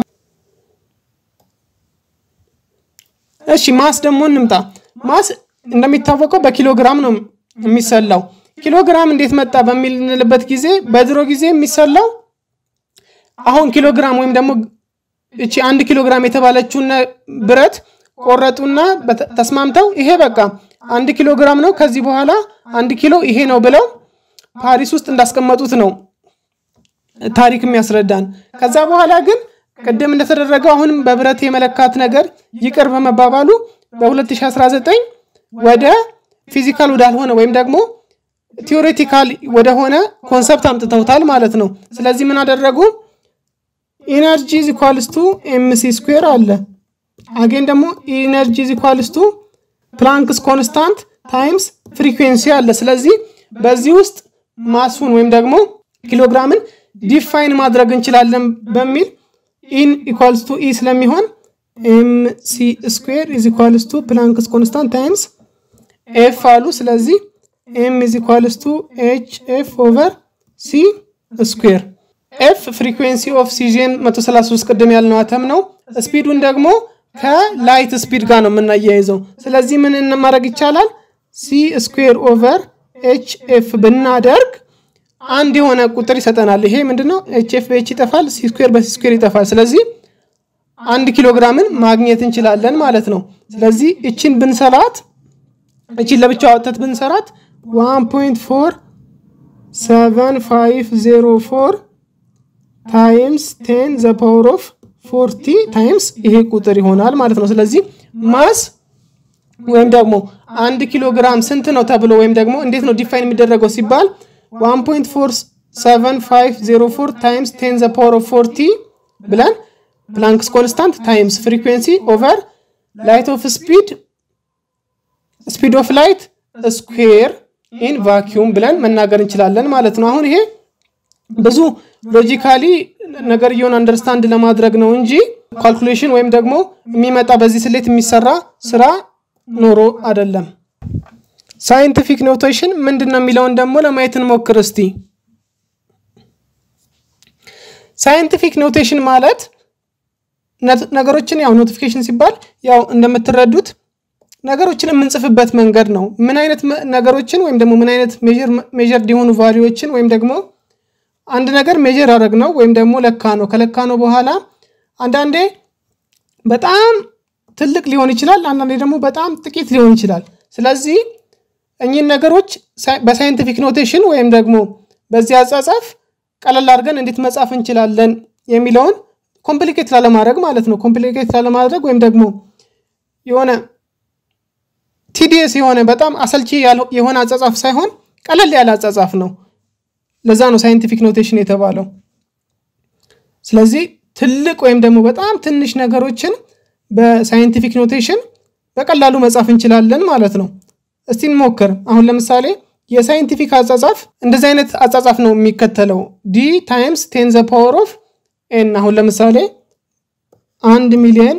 እሺ ማስ ደግሞ እንምጣ። ማስ እንደሚታወቀው በኪሎግራም ነው የሚሰላው። ኪሎግራም እንዴት መጣ በሚልንልበት ጊዜ በድሮ ጊዜ የሚሰላው አሁን ኪሎግራም ወይም ደግሞ እቺ አንድ ኪሎግራም የተባለችውን ብረት ቆረጡና ተስማምተው ይሄ በቃ አንድ ኪሎ ግራም ነው፣ ከዚህ በኋላ አንድ ኪሎ ይሄ ነው ብለው ፓሪስ ውስጥ እንዳስቀመጡት ነው ታሪክ የሚያስረዳን። ከዛ በኋላ ግን ቅድም እንደተደረገው አሁንም በብረት የመለካት ነገር ይቅር በመባባሉ በ2019 ወደ ፊዚካል ወዳልሆነ ወይም ደግሞ ቲዎሬቲካል ወደሆነ ኮንሰፕት አምጥተውታል ማለት ነው። ስለዚህ ምን አደረጉ? ኢነርጂ ኢኳልስ ቱ ኤምሲ ስኩዌር አለ። አጌን ደግሞ ኢነርጂ ኢኳልስ ቱ ፕላንክስ ኮንስታንት ታይምስ ፍሪኩዌንሲ አለ። ስለዚህ በዚህ ውስጥ ማሱን ወይም ደግሞ ኪሎግራምን ዲፋይን ማድረግ እንችላለን በሚል ኢን ኢኳልስ ቱ ኢ ስለሚሆን ኤም ሲ ስኩዌር ኢዝ ኢኳልስ ቱ ፕላንክስ ኮንስታንት ታይምስ ኤፍ አሉ። ስለዚህ ኤም ኢዝ ኢኳልስ ቱ ኤች ኤፍ ኦቨር ሲ ስኩዌር። ኤፍ ፍሪኩዌንሲ ኦፍ ሲዥን 133 ቅድም ያልነው አተም ነው። ስፒዱን ደግሞ ከላይት ስፒድ ጋር ነው የምናያይዘው። ስለዚህ ምን ማድረግ ይቻላል? ሲ ስኩዌር ኦቨር ኤች ኤፍ ብናደርግ አንድ የሆነ ቁጥር ይሰጠናል። ይሄ ምንድነው? ኤች ኤፍ በኤች ይጠፋል፣ ሲ ስኩዌር በሲ ስኩዌር ይጠፋል። ስለዚህ አንድ ኪሎ ግራምን ማግኘት እንችላለን ማለት ነው። ስለዚህ እችን ብንሰራት እችን ለብቻ ወጥተት ብንሰራት 1.47504 ታይምስ 10 ዘ ፓወር ኦፍ ፎርቲ ታይምስ ይሄ ቁጥር ይሆናል ማለት ነው። ስለዚህ ማስ ወይም ደግሞ አንድ ኪሎ ግራም ስንት ነው ተብሎ ወይም ደግሞ እንዴት ነው ዲፋይን የሚደረገው ሲባል 1.47504 ታይምስ 10 ዘ ፓወር ኦፍ ፎርቲ ብለን ፕላንክስ ኮንስታንት ታይምስ ፍሪኩዌንሲ ኦቨር ላይት ኦፍ ስፒድ ስፒድ ኦፍ ላይት ስኩዌር ኢን ቫኪዩም ብለን መናገር እንችላለን ማለት ነው። አሁን ይሄ ብዙ ሎጂካሊ ነገርየውን አንደርስታንድ ለማድረግ ነው እንጂ ካልኩሌሽን ወይም ደግሞ የሚመጣ በዚህ ስሌት የሚሰራ ስራ ኖሮ አይደለም። ሳይንቲፊክ ኖቴሽን ምንድን ነው የሚለውን ደግሞ ለማየት እንሞክር እስቲ። ሳይንቲፊክ ኖቴሽን ማለት ነገሮችን ያው ኖቲፊኬሽን ሲባል ያው እንደምትረዱት ነገሮችን የምንጽፍበት መንገድ ነው። ምን አይነት ነገሮችን ወይም ደግሞ ምን አይነት ሜጀር የሆኑ ቫሊዎችን ወይም ደግሞ አንድ ነገር ሜጀር አደረግ ነው ወይም ደግሞ ለካ ነው። ከለካ ነው በኋላ አንዳንዴ በጣም ትልቅ ሊሆን ይችላል፣ አንዳንዴ ደግሞ በጣም ጥቂት ሊሆን ይችላል። ስለዚህ እኚህን ነገሮች በሳይንቲፊክ ኖቴሽን ወይም ደግሞ በዚህ አጻጻፍ ቀለል አድርገን እንዴት መጻፍ እንችላለን የሚለውን ኮምፕሊኬት ላለማድረግ ማለት ነው። ኮምፕሊኬት ላለማድረግ ወይም ደግሞ የሆነ ቲዲየስ የሆነ በጣም አሰልቺ የሆነ አጻጻፍ ሳይሆን ቀለል ያለ አጻጻፍ ነው። ለዛ ነው ሳይንቲፊክ ኖቴሽን የተባለው። ስለዚህ ትልቅ ወይም ደግሞ በጣም ትንሽ ነገሮችን በሳይንቲፊክ ኖቴሽን በቀላሉ መጻፍ እንችላለን ማለት ነው። እስቲ እንሞክር። አሁን ለምሳሌ የሳይንቲፊክ አጻጻፍ እንደዚህ አይነት አጻጻፍ ነው የሚከተለው ዲ ታይምስ ቴን ዘ ፓወር ኦፍ ኤን። አሁን ለምሳሌ አንድ ሚሊዮን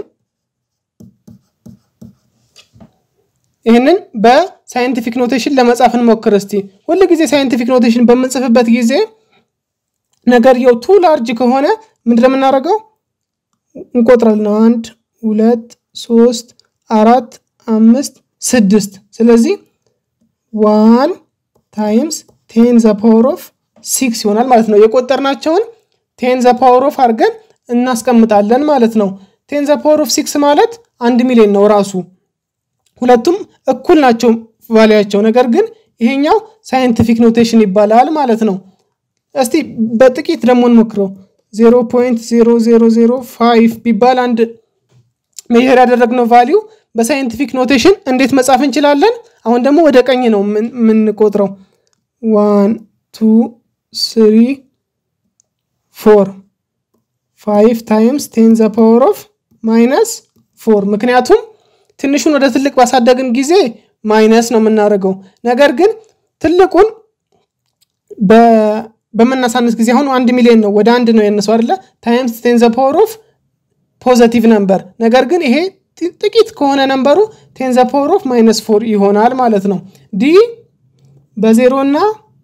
ይህንን በሳይንቲፊክ ኖቴሽን ለመጻፍ እንሞክር እስቲ። ሁል ጊዜ ሳይንቲፊክ ኖቴሽን በምንጽፍበት ጊዜ ነገርየው ቱ ላርጅ ከሆነ ምንድን የምናደርገው እንቆጥራለን። አንድ ሁለት ሶስት አራት አምስት ስድስት። ስለዚህ ዋን ታይምስ ቴን ዘ ፓወር ኦፍ ሲክስ ይሆናል ማለት ነው። የቆጠርናቸውን ቴን ዘ ፓወር ኦፍ አድርገን እናስቀምጣለን ማለት ነው። ቴን ዘ ፓወር ኦፍ ሲክስ ማለት አንድ ሚሊዮን ነው ራሱ ሁለቱም እኩል ናቸው ቫሊያቸው። ነገር ግን ይሄኛው ሳይንቲፊክ ኖቴሽን ይባላል ማለት ነው። እስቲ በጥቂት ደግሞ እንሞክረው። 0.0005 ቢባል አንድ ሜዥር ያደረግነው ቫሊዩ በሳይንቲፊክ ኖቴሽን እንዴት መጻፍ እንችላለን? አሁን ደግሞ ወደ ቀኝ ነው የምንቆጥረው። ዋን ቱ ስሪ ፎር ፋይቭ ታይምስ ቴን ዘ ፓወር ኦፍ ማይነስ ፎር ምክንያቱም ትንሹን ወደ ትልቅ ባሳደግን ጊዜ ማይነስ ነው የምናደርገው። ነገር ግን ትልቁን በምናሳንስ ጊዜ አሁን አንድ ሚሊዮን ነው ወደ አንድ ነው ያነሰው አይደለ? ታይምስ ቴን ዘ ፓወር ኦፍ ፖዘቲቭ ነምበር። ነገር ግን ይሄ ጥቂት ከሆነ ነምበሩ ቴን ዘ ፓወር ኦፍ ማይነስ ፎር ይሆናል ማለት ነው። ዲ በዜሮ እና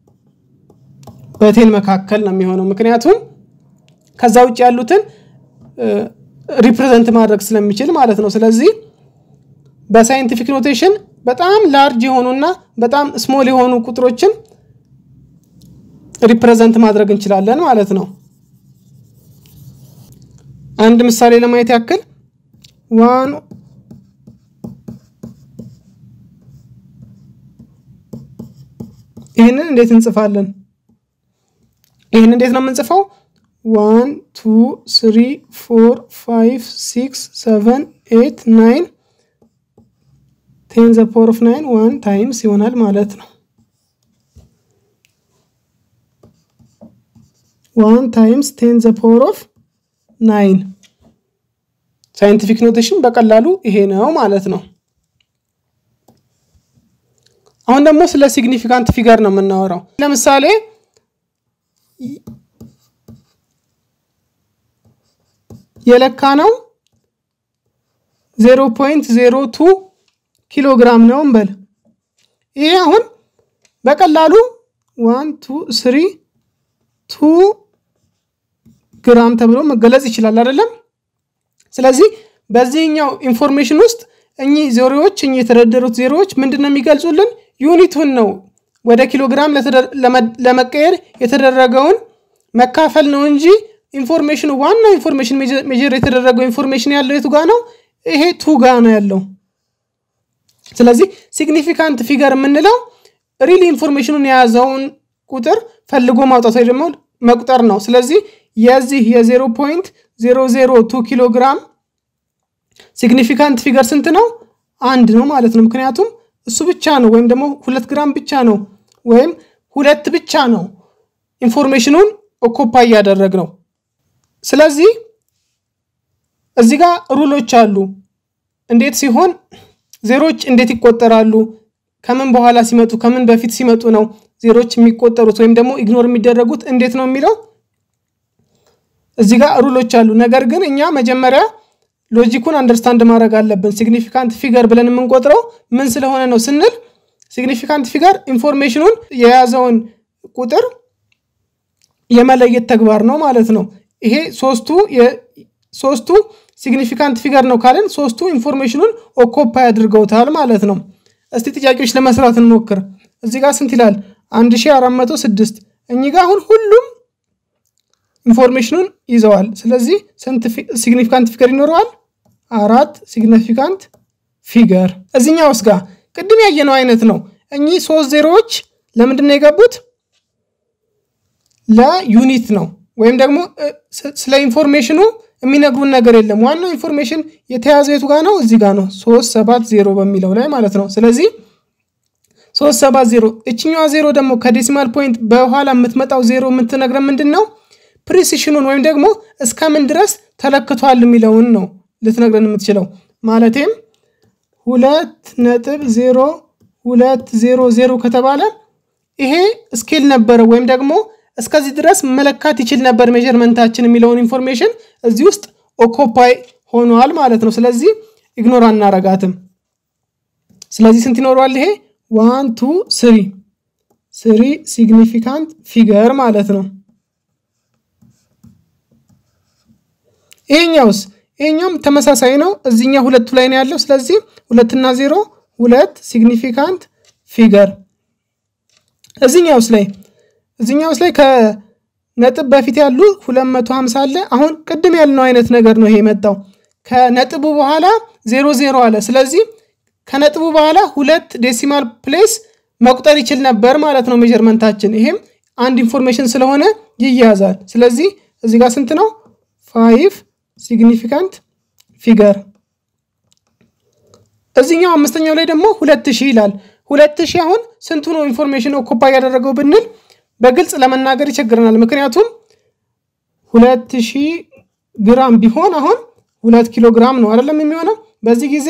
በቴን መካከል ነው የሚሆነው ምክንያቱም ከዛ ውጭ ያሉትን ሪፕሬዘንት ማድረግ ስለሚችል ማለት ነው። ስለዚህ በሳይንቲፊክ ኖቴሽን በጣም ላርጅ የሆኑና በጣም ስሞል የሆኑ ቁጥሮችን ሪፕሬዘንት ማድረግ እንችላለን ማለት ነው። አንድ ምሳሌ ለማየት ያክል ዋን ይህንን እንዴት እንጽፋለን? ይህን እንዴት ነው የምንጽፈው? ዋን ቱ ስሪ ፎር ፋይቭ ሲክስ ሰቨን ኤት ናይን ቴን ዘ ፓወር ኦፍ ናይን ዋን ታይምስ ይሆናል ማለት ነው። ዋን ታይምስ ቴን ዘ ፓወር ኦፍ ናይን ሳይንቲፊክ ኖቴሽን በቀላሉ ይሄ ነው ማለት ነው። አሁን ደግሞ ስለ ሲግኒፊካንት ፊገር ነው የምናወራው። ለምሳሌ የለካ ነው ዜሮ ፖይንት ዜሮ ቱ ኪሎ ግራም ነው እንበል። ይሄ አሁን በቀላሉ ዋን ቱ ስሪ ቱ ግራም ተብሎ መገለጽ ይችላል አይደለም? ስለዚህ በዚህኛው ኢንፎርሜሽን ውስጥ እኚህ ዜሮዎች እኚህ የተደረደሩት ዜሮዎች ምንድን ነው የሚገልጹልን? ዩኒቱን ነው ወደ ኪሎ ግራም ለመቀየር የተደረገውን መካፈል ነው እንጂ ኢንፎርሜሽኑ ዋናው ኢንፎርሜሽን ሜጀር የተደረገው ኢንፎርሜሽን ያለው የቱ ጋ ነው? ይሄ ቱ ጋ ነው ያለው። ስለዚህ ሲግኒፊካንት ፊገር የምንለው ሪል ኢንፎርሜሽኑን የያዘውን ቁጥር ፈልጎ ማውጣት ወይ ደግሞ መቁጠር ነው። ስለዚህ የዚህ የዜሮ ፖይንት ዜሮ ዜሮ ቱ ኪሎ ግራም ሲግኒፊካንት ፊገር ስንት ነው? አንድ ነው ማለት ነው። ምክንያቱም እሱ ብቻ ነው ወይም ደግሞ ሁለት ግራም ብቻ ነው ወይም ሁለት ብቻ ነው ኢንፎርሜሽኑን ኦኮፓ እያደረግ ነው። ስለዚህ እዚህ ጋር ሩሎች አሉ። እንዴት ሲሆን ዜሮች እንዴት ይቆጠራሉ? ከምን በኋላ ሲመጡ ከምን በፊት ሲመጡ ነው ዜሮች የሚቆጠሩት ወይም ደግሞ ኢግኖር የሚደረጉት እንዴት ነው የሚለው እዚህ ጋር ሩሎች አሉ። ነገር ግን እኛ መጀመሪያ ሎጂኩን አንደርስታንድ ማድረግ አለብን። ሲግኒፊካንት ፊገር ብለን የምንቆጥረው ምን ስለሆነ ነው ስንል ሲግኒፊካንት ፊገር ኢንፎርሜሽኑን የያዘውን ቁጥር የመለየት ተግባር ነው ማለት ነው። ይሄ ሶስቱ ሶስቱ ሲግኒፊካንት ፊገር ነው ካለን ሶስቱ ኢንፎርሜሽኑን ኦኮፓይ አድርገውታል ማለት ነው። እስቲ ጥያቄዎች ለመስራት እንሞክር። እዚህ ጋር ስንት ይላል? 1406 እኚህ ጋር አሁን ሁሉም ኢንፎርሜሽኑን ይዘዋል። ስለዚህ ስንት ሲግኒፊካንት ፊገር ይኖረዋል? አራት ሲግኒፊካንት ፊገር። እዚህኛው ውስጥ ጋር ቅድም ያየነው አይነት ነው። እኚህ ሶስት ዜሮዎች ለምንድን ነው የገቡት? ለዩኒት ነው ወይም ደግሞ ስለ ኢንፎርሜሽኑ የሚነግሩን ነገር የለም። ዋናው ኢንፎርሜሽን የተያዘው የቱ ጋር ነው? እዚህ ጋር ነው፣ ሶስት ሰባት ዜሮ በሚለው ላይ ማለት ነው። ስለዚህ ሶስት ሰባት ዜሮ እችኛዋ ዜሮ ደግሞ ከዴሲማል ፖይንት በኋላ የምትመጣው ዜሮ የምትነግረን ምንድን ነው? ፕሪሲሽኑን ወይም ደግሞ እስከምን ድረስ ተለክቷል የሚለውን ነው ልትነግረን የምትችለው። ማለቴም ሁለት ነጥብ ዜሮ ሁለት ዜሮ ዜሮ ከተባለ ይሄ ስኬል ነበረ ወይም ደግሞ እስከዚህ ድረስ መለካት ይችል ነበር ሜዥርመንታችን የሚለውን ኢንፎርሜሽን እዚህ ውስጥ ኦኮፓይ ሆኗል ማለት ነው። ስለዚህ ኢግኖር አናረጋትም። ስለዚህ ስንት ይኖረዋል? ይሄ ዋን ቱ ስሪ ስሪ ሲግኒፊካንት ፊገር ማለት ነው። ይሄኛውስ ይሄኛውም ተመሳሳይ ነው። እዚህኛ ሁለቱ ላይ ነው ያለው። ስለዚህ ሁለትና ዜሮ ሁለት ሲግኒፊካንት ፊገር። እዚህኛውስ ላይ እዚህኛውስ ላይ ከነጥብ በፊት ያሉ 250 አለ። አሁን ቅድም ያልነው አይነት ነገር ነው ይሄ የመጣው። ከነጥቡ በኋላ ዜሮ ዜሮ አለ። ስለዚህ ከነጥቡ በኋላ ሁለት ዴሲማል ፕሌስ መቁጠር ይችል ነበር ማለት ነው ሜዥርመንታችን። ይሄም አንድ ኢንፎርሜሽን ስለሆነ ይያዛል። ስለዚህ እዚህ ጋር ስንት ነው? ፋይቭ ሲግኒፊካንት ፊገር። እዚህኛው አምስተኛው ላይ ደግሞ ሁለት ሺህ ይላል። ሁለት ሺህ አሁን ስንቱ ነው ኢንፎርሜሽን ኦኮፓ ያደረገው ብንል በግልጽ ለመናገር ይቸግረናል። ምክንያቱም ሁለት ሺህ ግራም ቢሆን አሁን ሁለት ኪሎ ግራም ነው አይደለም የሚሆነው። በዚህ ጊዜ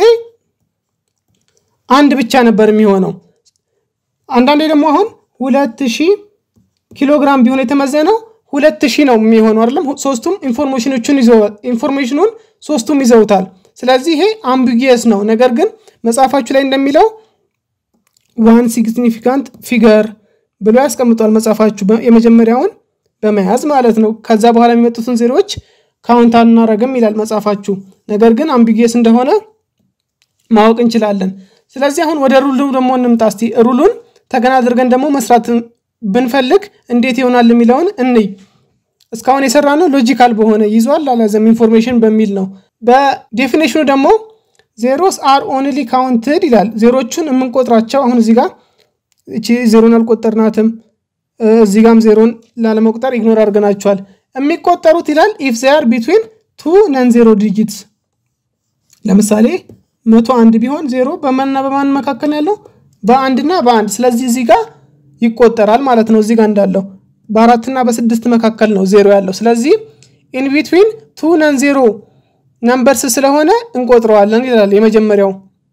አንድ ብቻ ነበር የሚሆነው። አንዳንዴ ደግሞ አሁን ሁለት ሺህ ኪሎ ግራም ቢሆን የተመዘነው ሁለት ሺህ ነው የሚሆነው አይደለም። ሶስቱም ኢንፎርሜሽኖቹን ኢንፎርሜሽኑን ሶስቱም ይዘውታል። ስለዚህ ይሄ አምቢጊየስ ነው። ነገር ግን መጽሐፋችሁ ላይ እንደሚለው ዋን ሲግኒፊካንት ፊገር ብሎ ያስቀምጧል መጽሐፋችሁ የመጀመሪያውን በመያዝ ማለት ነው። ከዛ በኋላ የሚመጡትን ዜሮዎች ካውንት አናረግም ይላል መጽሐፋችሁ። ነገር ግን አምቢጊየስ እንደሆነ ማወቅ እንችላለን። ስለዚህ አሁን ወደ ሩሉ ደግሞ እንምጣ እስቲ። ሩሉን ተገና አድርገን ደግሞ መስራት ብንፈልግ እንዴት ይሆናል የሚለውን እንይ። እስካሁን የሰራ ነው ሎጂካል በሆነ ይዟል አላዘም ኢንፎርሜሽን በሚል ነው። በዴፊኔሽኑ ደግሞ ዜሮስ አር ኦንሊ ካውንትድ ይላል። ዜሮቹን የምንቆጥራቸው አሁን እዚህ ጋር እቺ ዜሮን አልቆጠርናትም። እዚህ ጋም ዜሮን ላለመቁጠር ኢግኖር አድርገናቸዋል። የሚቆጠሩት ይላል ኢፍ ዜር ቢትዊን ቱ ነን ዜሮ ዲጂትስ። ለምሳሌ መቶ አንድ ቢሆን ዜሮ በማንና በማን መካከል ያለው በአንድና በአንድ ስለዚህ እዚህ ጋር ይቆጠራል ማለት ነው። እዚህ ጋር እንዳለው በአራትና በስድስት መካከል ነው ዜሮ ያለው። ስለዚህ ኢን ቢትዊን ቱ ነን ዜሮ ነምበርስ ስለሆነ እንቆጥረዋለን ይላል የመጀመሪያው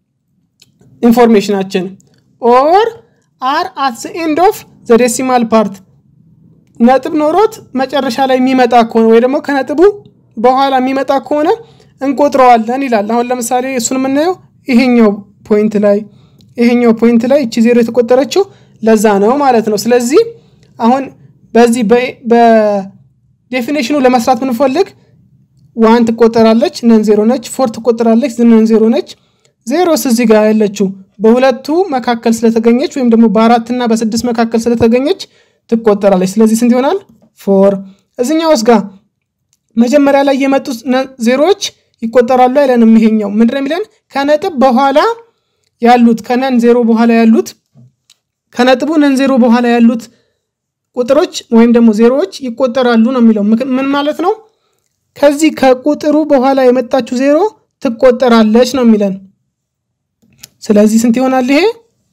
ኢንፎርሜሽናችን። ኦር አር አት ዘ ኤንድ ኦፍ ዘ ዴሲማል ፓርት ነጥብ ኖሮት መጨረሻ ላይ የሚመጣ ከሆነ ወይ ደግሞ ከነጥቡ በኋላ የሚመጣ ከሆነ እንቆጥረዋለን ይላል። አሁን ለምሳሌ እሱን የምናየው ይሄኛው ፖይንት ላይ ይሄኛው ፖይንት ላይ እቺ ዜሮ የተቆጠረችው ለዛ ነው ማለት ነው። ስለዚህ አሁን በዚህ በዴፊኔሽኑ ለመስራት ብንፈልግ ዋን ትቆጠራለች፣ ነን ዜሮ ነች። ፎር ትቆጠራለች፣ ነን ዜሮ ነች። ዜሮስ እዚህ ጋር ያለችው በሁለቱ መካከል ስለተገኘች ወይም ደግሞ በአራትና በስድስት መካከል ስለተገኘች ትቆጠራለች። ስለዚህ ስንት ይሆናል? ፎር። እዚኛውስ ጋር መጀመሪያ ላይ የመጡት ዜሮዎች ይቆጠራሉ አይለንም። ይሄኛው ምንድን ነው የሚለን? ከነጥብ በኋላ ያሉት ከነን ዜሮ በኋላ ያሉት ከነጥቡ ነን ዜሮ በኋላ ያሉት ቁጥሮች ወይም ደግሞ ዜሮዎች ይቆጠራሉ ነው የሚለው። ምን ማለት ነው? ከዚህ ከቁጥሩ በኋላ የመጣችው ዜሮ ትቆጠራለች ነው የሚለን። ስለዚህ ስንት ይሆናል ይሄ?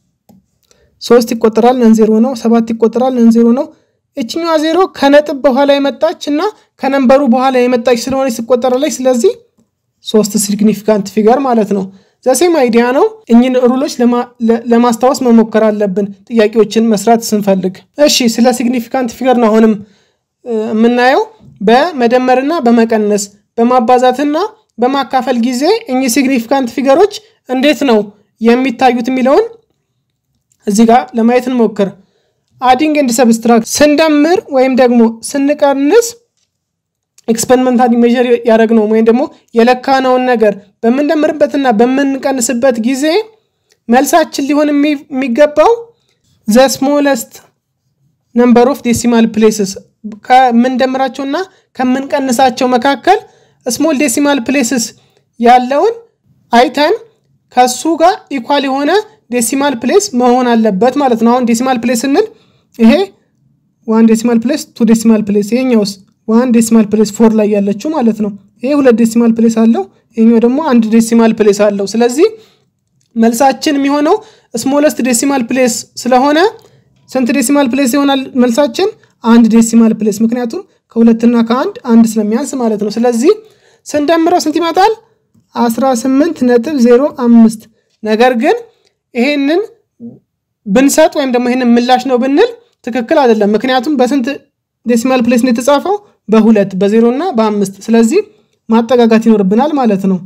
ሶስት ይቆጠራል ነን ዜሮ ነው። ሰባት ይቆጠራል ነን ዜሮ ነው። እችኛዋ ዜሮ ከነጥብ በኋላ የመጣች እና ከነንበሩ በኋላ የመጣች ስለሆነች ትቆጠራለች። ስለዚህ ሶስት ሲግኒፊካንት ፊገር ማለት ነው። ዘሴም አይዲያ ነው። እኚህን ሩሎች ለማስታወስ መሞከር አለብን ጥያቄዎችን መስራት ስንፈልግ። እሺ ስለ ሲግኒፊካንት ፊገር ነው አሁንም የምናየው። በመደመርና በመቀነስ በማባዛትና በማካፈል ጊዜ እኚህ ሲግኒፊካንት ፊገሮች እንዴት ነው የሚታዩት የሚለውን እዚህ ጋር ለማየት እንሞክር። አዲንግ ኤንድ ሰብስትራክት ስንደምር ወይም ደግሞ ስንቀንስ ኤክስፐሪመንታል ሜዥር ያደረግነው ወይም ደግሞ የለካነውን ነገር በምንደምርበትና በምንቀንስበት ጊዜ መልሳችን ሊሆን የሚገባው ዘ ስሞለስት ነምበር ኦፍ ዴሲማል ፕሌስስ ከምንደምራቸውና ከምንቀንሳቸው መካከል ስሞል ዴሲማል ፕሌስስ ያለውን አይተን ከሱ ጋር ኢኳል የሆነ ዴሲማል ፕሌስ መሆን አለበት ማለት ነው። አሁን ዴሲማል ፕሌስ ስንል ይሄ ዋን ዴሲማል ፕሌስ ቱ ዴሲማል ፕሌስ ይሄኛውስ ዋን ዴሲማል ፕሌስ ፎር ላይ ያለችው ማለት ነው። ይሄ ሁለት ዴሲማል ፕሌስ አለው፣ ይሄኛው ደግሞ አንድ ዴሲማል ፕሌስ አለው። ስለዚህ መልሳችን የሚሆነው ስሞለስት ዴሲማል ፕሌስ ስለሆነ ስንት ዴሲማል ፕሌስ ይሆናል መልሳችን? አንድ ዴሲማል ፕሌስ። ምክንያቱም ከሁለትና ከአንድ አንድ ስለሚያንስ ማለት ነው። ስለዚህ ስንደምረው ስንት ይመጣል? 18 ነጥብ 05 ነገር ግን ይሄንን ብንሰጥ ወይም ደግሞ ይሄንን ምላሽ ነው ብንል ትክክል አይደለም። ምክንያቱም በስንት ዴሲማል ፕሌስ ነው የተጻፈው? በሁለት በዜሮ እና በአምስት ስለዚህ ማጠጋጋት ይኖርብናል ማለት ነው።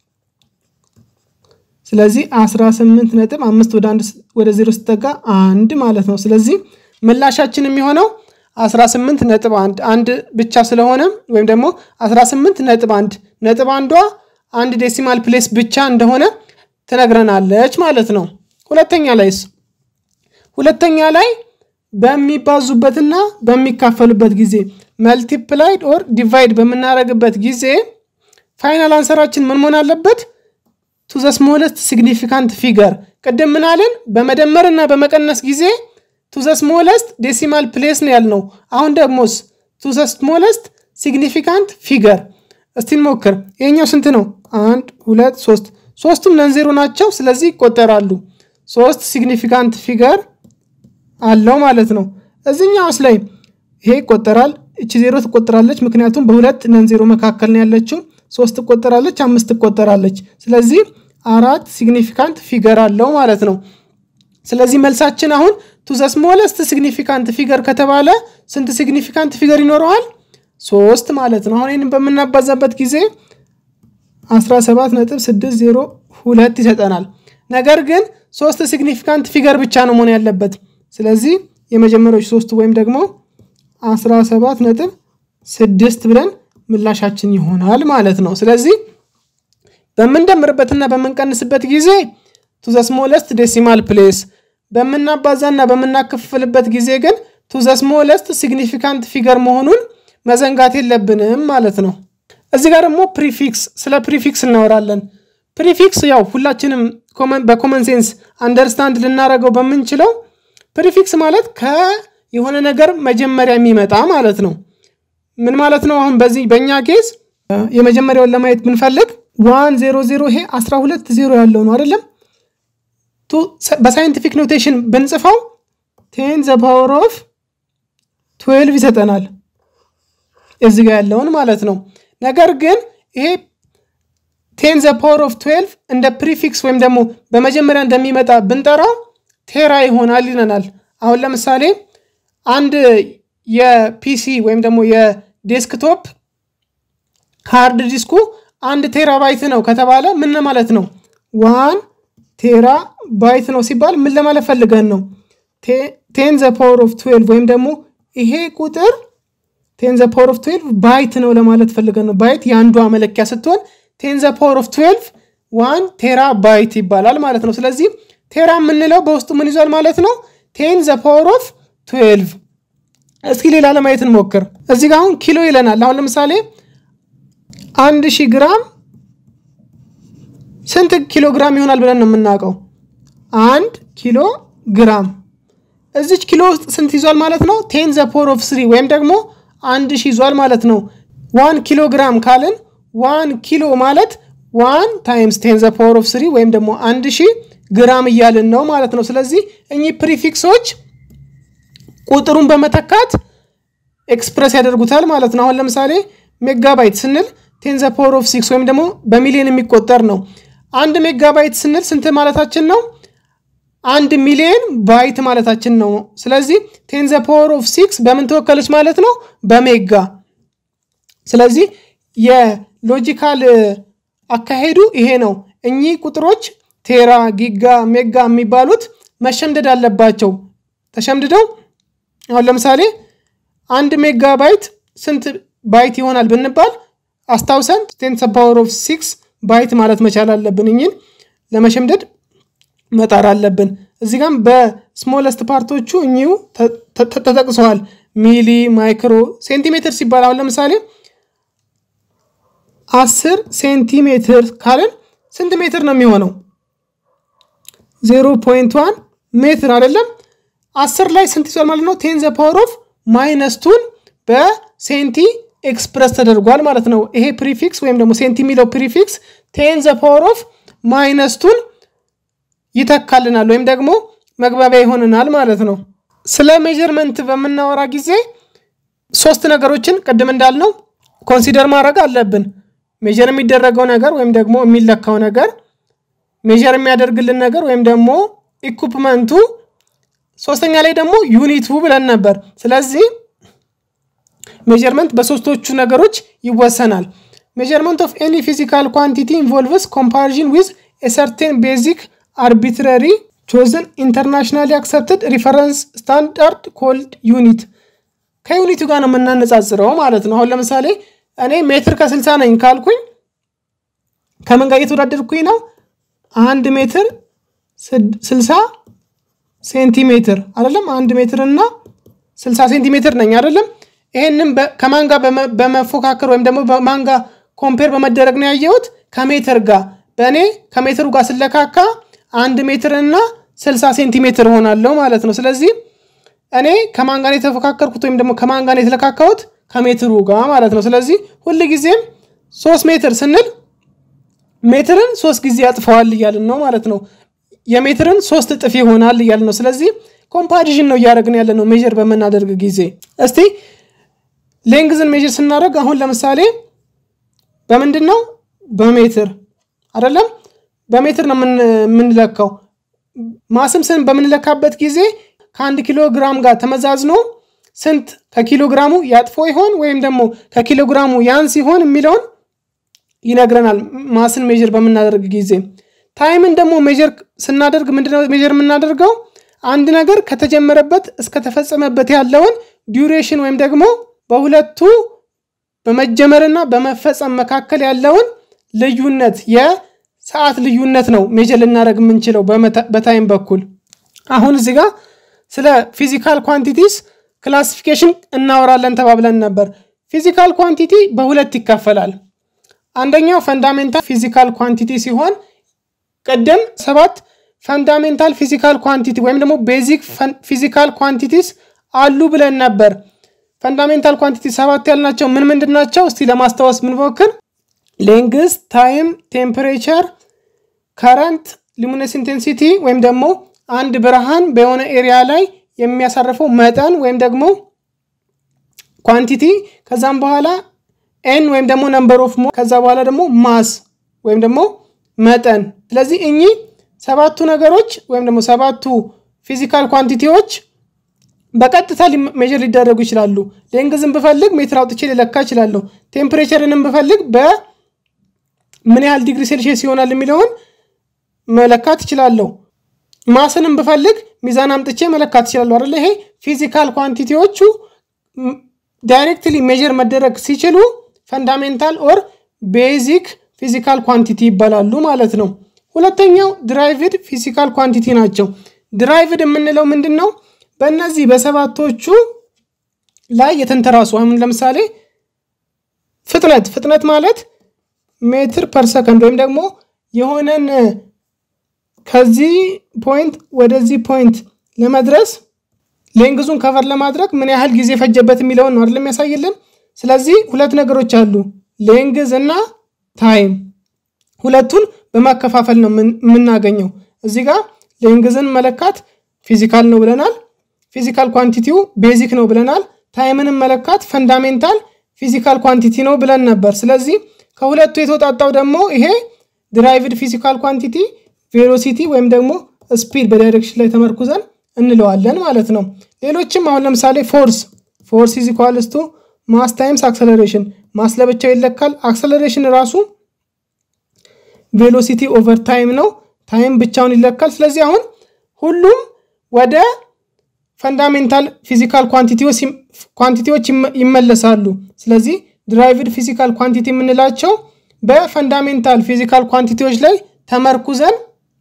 ስለዚህ 18 ነጥብ አምስት ወደ አንድ ወደ ዜሮ ስትጠጋ አንድ ማለት ነው። ስለዚህ ምላሻችን የሚሆነው 18 ነጥብ አንድ አንድ ብቻ ስለሆነ ወይም ደግሞ 18 ነጥብ አንድ ነጥብ አንዷ አንድ ዴሲማል ፕሌስ ብቻ እንደሆነ ትነግረናለች ማለት ነው። ሁለተኛ ላይስ ሁለተኛ ላይ በሚባዙበትና በሚካፈሉበት ጊዜ መልቲፕላይድ ኦር ዲቫይድ በምናደርግበት ጊዜ ፋይናል አንሰራችን ምን መሆን አለበት? ቱ ዘ ስሞለስት ሲግኒፊካንት ፊገር። ቅድም ምን አለን? በመደመር እና በመቀነስ ጊዜ ቱ ዘ ስሞለስት ዴሲማል ፕሌስ ነው ያልነው። አሁን ደግሞስ ቱ ዘ ስሞለስት ሲግኒፊካንት ፊገር። እስቲ እንሞክር። ይሄኛው ስንት ነው? አንድ ሁለት ሶስት። ሶስቱም ነንዜሮ ናቸው፣ ስለዚህ ይቆጠራሉ። ሶስት ሲግኒፊካንት ፊገር አለው ማለት ነው። እዚኛውስ ላይ ይሄ ይቆጠራል፣ እቺ ዜሮ ትቆጠራለች፣ ምክንያቱም በሁለት ነንዜሮ መካከል ነው ያለችው። ሶስት ትቆጠራለች፣ አምስት ትቆጠራለች። ስለዚህ አራት ሲግኒፊካንት ፊገር አለው ማለት ነው። ስለዚህ መልሳችን አሁን ቱ ዘ ስሞለስት ሲግኒፊካንት ፊገር ከተባለ ስንት ሲግኒፊካንት ፊገር ይኖረዋል? ሶስት ማለት ነው። አሁን ይህንን በምናባዛበት ጊዜ 17.602 ይሰጠናል። ነገር ግን ሶስት ሲግኒፊካንት ፊገር ብቻ ነው መሆን ያለበት። ስለዚህ የመጀመሪያዎች ሶስቱ ወይም ደግሞ 17.6 ብለን ምላሻችን ይሆናል ማለት ነው። ስለዚህ በምንደምርበትና በምንቀንስበት ጊዜ ቱ ዘ ስሞለስት ዴሲማል ፕሌስ በምናባዛና በምናከፍልበት ጊዜ ግን ቱ ዘ ስሞለስት ሲግኒፊካንት ፊገር መሆኑን መዘንጋት የለብንም ማለት ነው። እዚህ ጋር ደግሞ ፕሪፊክስ ስለ ፕሪፊክስ እናወራለን። ፕሪፊክስ ያው ሁላችንም በኮመን ሴንስ አንደርስታንድ ልናደርገው በምንችለው ፕሪፊክስ ማለት ከየሆነ ነገር መጀመሪያ የሚመጣ ማለት ነው። ምን ማለት ነው? አሁን በዚህ በእኛ ኬዝ የመጀመሪያውን ለማየት ብንፈልግ ዋን ዜሮ ዜሮ ይሄ 12 ዜሮ ያለው ነው አይደለም? በሳይንቲፊክ ኖቴሽን ብንጽፈው ቴን ዘ ፓወር ኦፍ ትዌልቭ ይሰጠናል እዚህ ጋር ያለውን ማለት ነው። ነገር ግን ይሄ ቴን ዘ ፓወር ኦፍ ትዌልቭ እንደ ፕሪፊክስ ወይም ደግሞ በመጀመሪያ እንደሚመጣ ብንጠራው ቴራ ይሆናል ይለናል። አሁን ለምሳሌ አንድ የፒሲ ወይም ደግሞ የዴስክቶፕ ሃርድ ዲስኩ አንድ ቴራ ባይት ነው ከተባለ ምን ማለት ነው? ዋን ቴራ ባይት ነው ሲባል ምን ለማለት ፈልገን ነው? ቴን ዘ ፓወር ኦፍ ትዌልቭ ወይም ደግሞ ይሄ ቁጥር ቴን ዘ ፓወር ኦፍ ትዌልቭ ባይት ነው ለማለት ፈልገን ነው። ባይት የአንዷ መለኪያ ስትሆን ቴን ዘ ፓወር ኦፍ ትዌልቭ ዋን ቴራ ባይት ይባላል ማለት ነው። ስለዚህ ቴራ የምንለው በውስጡ ምን ይዟል ማለት ነው? ቴን ዘ ፓወር ኦፍ ትዌልቭ። እስኪ ሌላ ለማየት እንሞክር። እዚህ ጋር አሁን ኪሎ ይለናል። አሁን ለምሳሌ አንድ ሺህ ግራም ስንት ኪሎ ግራም ይሆናል ብለን ነው የምናውቀው? አንድ ኪሎ ግራም እዚች ኪሎ ውስጥ ስንት ይዟል ማለት ነው? ቴን ዘ ፓወር ኦፍ ስሪ ወይም ደግሞ አንድ ሺህ ይዟል ማለት ነው። ዋን ኪሎ ግራም ካልን ዋን ኪሎ ማለት ዋን ታይምስ ቴን ዘ ፓወር ኦፍ ስሪ ወይም ደግሞ አንድ ሺህ ግራም እያልን ነው ማለት ነው። ስለዚህ እኚህ ፕሪፊክሶች ቁጥሩን በመተካት ኤክስፕረስ ያደርጉታል ማለት ነው። አሁን ለምሳሌ ሜጋባይት ስንል ቴን ዘ ፓወር ኦፍ ሲክስ ወይም ደግሞ በሚሊዮን የሚቆጠር ነው። አንድ ሜጋባይት ስንል ስንት ማለታችን ነው? አንድ ሚሊዮን ባይት ማለታችን ነው። ስለዚህ ቴን ዘ ፓወር ኦፍ ሲክስ በምን ተወከለች ማለት ነው? በሜጋ። ስለዚህ የሎጂካል አካሄዱ ይሄ ነው። እኚህ ቁጥሮች ቴራ፣ ጊጋ፣ ሜጋ የሚባሉት መሸምደድ አለባቸው። ተሸምድደው አሁን ለምሳሌ አንድ ሜጋ ባይት ስንት ባይት ይሆናል ብንባል አስታውሰን ቴን ዘ ፓወር ኦፍ ሲክስ ባይት ማለት መቻል አለብን። እኝን ለመሸምደድ መጣር አለብን። እዚህ ጋም በስሞለስት ፓርቶቹ እኚሁ ተጠቅሰዋል። ሚሊ፣ ማይክሮ፣ ሴንቲሜትር ሲባል አሁን ለምሳሌ አስር ሴንቲሜትር ካልን ስንት ሜትር ነው የሚሆነው? ዜሮ ፖይንት ዋን ሜትር አይደለም። አስር ላይ ስንት ይዟል ማለት ነው? ቴን ዘ ፓወር ኦፍ ማይነስ ቱን በሴንቲ ኤክስፕረስ ተደርጓል ማለት ነው። ይሄ ፕሪፊክስ ወይም ደግሞ ሴንቲ የሚለው ፕሪፊክስ ቴን ዘ ፓወር ኦፍ ማይነስ ቱን ይተካልናል ወይም ደግሞ መግባቢያ ይሆንናል ማለት ነው። ስለ ሜጀርመንት በምናወራ ጊዜ ሶስት ነገሮችን ቅድም እንዳልነው ኮንሲደር ማድረግ አለብን። ሜጀር የሚደረገው ነገር ወይም ደግሞ የሚለካው ነገር፣ ሜጀር የሚያደርግልን ነገር ወይም ደግሞ ኢኩፕመንቱ፣ ሶስተኛ ላይ ደግሞ ዩኒቱ ብለን ነበር። ስለዚህ ሜጀርመንት በሶስቶቹ ነገሮች ይወሰናል። ሜጀርመንት ኦፍ ኤኒ ፊዚካል ኳንቲቲ ኢንቮልቭስ ኮምፓሪዥን ዊዝ ሰርቴን ቤዚክ አርቢትራሪ ቾዝን ኢንተርናሽናሊ አክሰፕትድ ሪፈረንስ ስታንዳርድ ኮልድ ዩኒት ከዩኒቱ ጋር ነው የምናነጻጽረው ማለት ነው። አሁን ለምሳሌ እኔ ሜትር ከስልሳ ነኝ ካልኩኝ ከምን ጋር እየተወዳደርኩኝ ነው? አንድ ሜትር ስልሳ ሴንቲሜትር አይደለም። አንድ ሜትር እና ስልሳ ሴንቲሜትር ነኝ አይደለም። ይሄንም ከማን ጋር በመፎካከር ወይም ደግሞ በማን ጋር ኮምፔር በመደረግ ነው ያየሁት? ከሜትር ጋር በእኔ ከሜትሩ ጋር ስለካካ አንድ ሜትር እና ስልሳ ሴንቲሜትር ሆናለሁ ማለት ነው። ስለዚህ እኔ ከማን ጋር የተፎካከርኩት ወይም ደግሞ ከማን ጋር የተለካካሁት ከሜትሩ ጋር ማለት ነው። ስለዚህ ሁል ጊዜም ሶስት ሜትር ስንል ሜትርን ሶስት ጊዜ ያጥፈዋል እያልን ነው ማለት ነው። የሜትርን ሶስት እጥፍ ይሆናል እያልን ነው። ስለዚህ ኮምፓሪዥን ነው እያደረግን ያለ ነው ሜዥር በምናደርግ ጊዜ። እስቲ ሌንግዝን ሜዥር ስናደርግ አሁን ለምሳሌ በምንድን ነው በሜትር አይደለም፣ በሜትር ነው የምንለካው። ማስም ስን በምንለካበት ጊዜ ከአንድ ኪሎ ግራም ጋር ተመዛዝኖ ስንት ከኪሎ ግራሙ ያጥፎ ይሆን ወይም ደግሞ ከኪሎ ግራሙ ያን ሲሆን የሚለውን ይነግረናል። ማስን ሜዥር በምናደርግ ጊዜ ታይምን ደግሞ ሜዥር ስናደርግ ምንድነው ሜዥር የምናደርገው? አንድ ነገር ከተጀመረበት እስከተፈጸመበት ያለውን ዲዩሬሽን ወይም ደግሞ በሁለቱ በመጀመርና በመፈጸም መካከል ያለውን ልዩነት የሰዓት ልዩነት ነው ሜዥር ልናደርግ የምንችለው በታይም በኩል። አሁን እዚህ ጋር ስለ ፊዚካል ኳንቲቲስ ክላሲፊኬሽን እናወራለን ተባብለን ነበር። ፊዚካል ኳንቲቲ በሁለት ይከፈላል። አንደኛው ፈንዳሜንታል ፊዚካል ኳንቲቲ ሲሆን ቅድም ሰባት ፈንዳሜንታል ፊዚካል ኳንቲቲ ወይም ደግሞ ቤዚክ ፊዚካል ኳንቲቲስ አሉ ብለን ነበር። ፈንዳሜንታል ኳንቲቲ ሰባት ያልናቸው ምን ምንድን ናቸው? እስቲ ለማስታወስ ብንሞክር ሌንግስ፣ ታይም፣ ቴምፕሬቸር፣ ከረንት፣ ሉሚነስ ኢንቴንሲቲ ወይም ደግሞ አንድ ብርሃን በሆነ ኤሪያ ላይ የሚያሳርፈው መጠን ወይም ደግሞ ኳንቲቲ፣ ከዛም በኋላ ኤን ወይም ደግሞ ነምበር ኦፍ ሞ ከዛ በኋላ ደግሞ ማስ ወይም ደግሞ መጠን። ስለዚህ እኚህ ሰባቱ ነገሮች ወይም ደግሞ ሰባቱ ፊዚካል ኳንቲቲዎች በቀጥታ ሜዥር ሊደረጉ ይችላሉ። ሌንግዝን ብፈልግ ሜትር አውጥቼ ሊለካ ይችላለሁ። ቴምፕሬቸርንም ብፈልግ በምን ያህል ዲግሪ ሴልሺየስ ይሆናል የሚለውን መለካት ይችላለሁ። ማስንም ብፈልግ ሚዛን አምጥቼ መለካት ይችላለሁ አይደለ? ይሄ ፊዚካል ኳንቲቲዎቹ ዳይሬክትሊ ሜዥር መደረግ ሲችሉ ፈንዳሜንታል ኦር ቤዚክ ፊዚካል ኳንቲቲ ይባላሉ ማለት ነው። ሁለተኛው ድራይቭድ ፊዚካል ኳንቲቲ ናቸው። ድራይቭድ የምንለው ምንድን ነው? በእነዚህ በሰባቶቹ ላይ የተንተራሱ አሁን ለምሳሌ ፍጥነት ፍጥነት ማለት ሜትር ፐር ሰከንድ ወይም ደግሞ የሆነን ከዚህ ፖይንት ወደዚህ ፖይንት ለመድረስ ሌንግዙን ከቨር ለማድረግ ምን ያህል ጊዜ ፈጀበት የሚለውን ነው አይደለም የሚያሳይልን። ስለዚህ ሁለት ነገሮች አሉ፣ ሌንግዝ እና ታይም። ሁለቱን በማከፋፈል ነው የምናገኘው። እዚህ ጋር ሌንግዝን መለካት ፊዚካል ነው ብለናል። ፊዚካል ኳንቲቲው ቤዚክ ነው ብለናል። ታይምንም መለካት ፈንዳሜንታል ፊዚካል ኳንቲቲ ነው ብለን ነበር። ስለዚህ ከሁለቱ የተውጣጣው ደግሞ ይሄ ድራይቭድ ፊዚካል ኳንቲቲ ቬሎሲቲ ወይም ደግሞ ስፒድ በዳይሬክሽን ላይ ተመርኩዘን እንለዋለን ማለት ነው። ሌሎችም አሁን ለምሳሌ ፎርስ ፎርስ ኢዝ ኢኳልስ ቱ ማስ ታይምስ አክሰለሬሽን ማስ ለብቻው ይለካል። አክሰለሬሽን ራሱ ቬሎሲቲ ኦቨር ታይም ነው። ታይም ብቻውን ይለካል። ስለዚህ አሁን ሁሉም ወደ ፈንዳሜንታል ፊዚካል ኳንቲቲዎች ይመለሳሉ። ስለዚህ ድራይቭድ ፊዚካል ኳንቲቲ የምንላቸው በፈንዳሜንታል ፊዚካል ኳንቲቲዎች ላይ ተመርኩዘን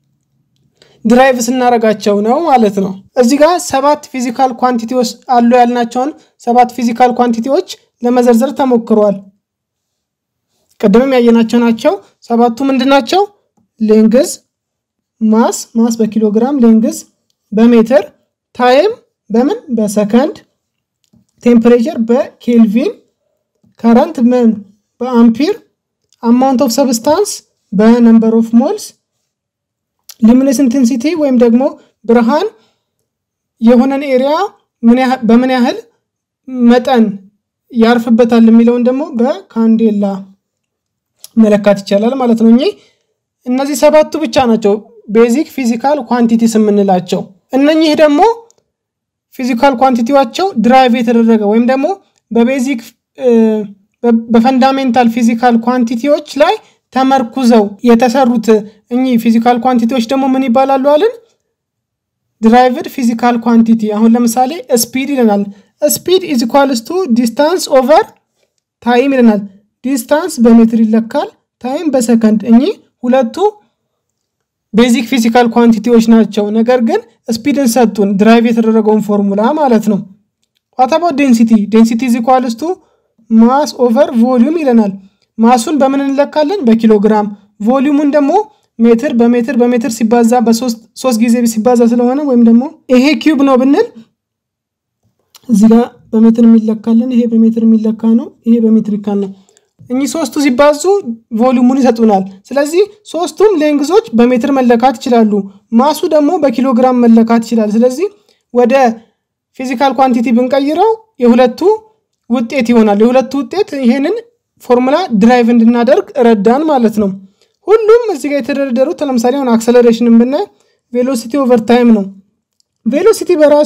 ድራይቭ ስናረጋቸው ነው ማለት ነው። እዚህ ጋር ሰባት ፊዚካል ኳንቲቲዎች አሉ ያልናቸውን ሰባት ፊዚካል ኳንቲቲዎች ለመዘርዘር ተሞክሯል። ቅድምም ያየናቸው ናቸው። ሰባቱ ምንድን ናቸው? ሌንግዝ፣ ማስ ማስ በኪሎግራም ሌንግዝ በሜትር ታይም በምን በሰከንድ ቴምፕሬቸር በኬልቪን ከረንት ምን በአምፒር አማውንት ኦፍ ሰብስታንስ በነምበር ኦፍ ሞልስ ሉሚነስ ኢንቴንሲቲ ወይም ደግሞ ብርሃን የሆነን ኤሪያ በምን ያህል መጠን ያርፍበታል የሚለውን ደግሞ በካንዴላ መለካት ይቻላል ማለት ነው። እኚህ እነዚህ ሰባቱ ብቻ ናቸው ቤዚክ ፊዚካል ኳንቲቲስ የምንላቸው። እነኚህ ደግሞ ፊዚካል ኳንቲቲዋቸው ድራይቭ የተደረገ ወይም ደግሞ በቤዚክ በፈንዳሜንታል ፊዚካል ኳንቲቲዎች ላይ ተመርኩዘው የተሰሩት እኚህ ፊዚካል ኳንቲቲዎች ደግሞ ምን ይባላሉ አልን? ድራይቭድ ፊዚካል ኳንቲቲ። አሁን ለምሳሌ ስፒድ ይለናል። ስፒድ ኢዝ ኢኳልስ ቱ ዲስታንስ ኦቨር ታይም ይለናል። ዲስታንስ በሜትር ይለካል፣ ታይም በሰከንድ። እኚህ ሁለቱ ቤዚክ ፊዚካል ኳንቲቲዎች ናቸው። ነገር ግን ስፒድን ሰጡን፣ ድራይቭ የተደረገውን ፎርሙላ ማለት ነው። ዋታባ ዴንሲቲ ዴንሲቲ ኢዝ ኢኳልስ ቱ ማስ ኦቨር ቮሊዩም ይለናል። ማሱን በምን እንለካለን? በኪሎግራም። ቮሊዩሙን ደግሞ ሜትር በሜትር በሜትር ሲባዛ በሶስት ጊዜ ሲባዛ ስለሆነ ወይም ደግሞ ይሄ ኪዩብ ነው ብንል እዚህ ጋር በሜትር የሚለካለን። ይሄ በሜትር የሚለካ ነው። ይሄ በሜትር ይካል ነው። እኚህ ሶስቱ ሲባዙ ቮሊዩሙን ይሰጡናል። ስለዚህ ሶስቱም ሌንግዞች በሜትር መለካት ይችላሉ። ማሱ ደግሞ በኪሎግራም መለካት ይችላል። ስለዚህ ወደ ፊዚካል ኳንቲቲ ብንቀይረው የሁለቱ ውጤት ይሆናል። የሁለቱ ውጤት ይሄንን ፎርሙላ ድራይቭ እንድናደርግ ረዳን ማለት ነው። ሁሉም እዚህ ጋር የተደረደሩት ለምሳሌ አሁን አክሰለሬሽንን ብናይ ቬሎሲቲ ኦቨር ታይም ነው። ቬሎሲቲ በራሱ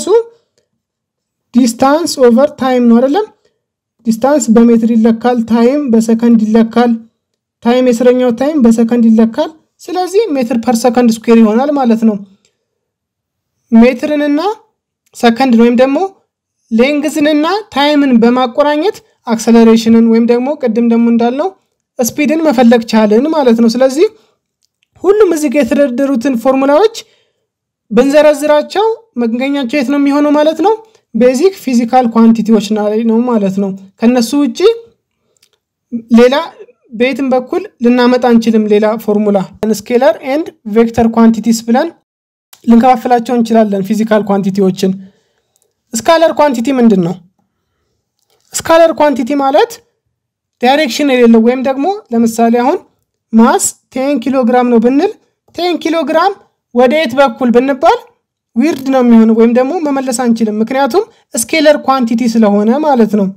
ዲስታንስ ኦቨር ታይም ነው አይደለም? ዲስታንስ በሜትር ይለካል፣ ታይም በሰከንድ ይለካል። ታይም የስረኛው ታይም በሰከንድ ይለካል። ስለዚህ ሜትር ፐር ሰከንድ ስኩዌር ይሆናል ማለት ነው። ሜትርንና ሰከንድን ወይም ደግሞ ሌንግዝንና ታይምን በማቆራኘት አክሰለሬሽንን ወይም ደግሞ ቅድም ደግሞ እንዳልነው ስፒድን መፈለግ ቻልን ማለት ነው። ስለዚህ ሁሉም እዚህ ጋር የተደረደሩትን ፎርሙላዎች ብንዘረዝራቸው መገኛቸው የት ነው የሚሆነው ማለት ነው? ቤዚክ ፊዚካል ኳንቲቲዎች ላይ ነው ማለት ነው። ከነሱ ውጭ ሌላ በየትም በኩል ልናመጣ አንችልም። ሌላ ፎርሙላ ስኬለር ኤንድ ቬክተር ኳንቲቲስ ብለን ልንከፋፍላቸው እንችላለን ፊዚካል ኳንቲቲዎችን። ስካለር ኳንቲቲ ምንድን ነው? ስካለር ኳንቲቲ ማለት ዳይሬክሽን የሌለው ወይም ደግሞ ለምሳሌ አሁን ማስ ቴን ኪሎ ግራም ነው ብንል ቴን ኪሎ ግራም ወደ የት በኩል ብንባል ዊርድ ነው የሚሆነው ወይም ደግሞ መመለስ አንችልም። ምክንያቱም ስኬለር ኳንቲቲ ስለሆነ ማለት ነው።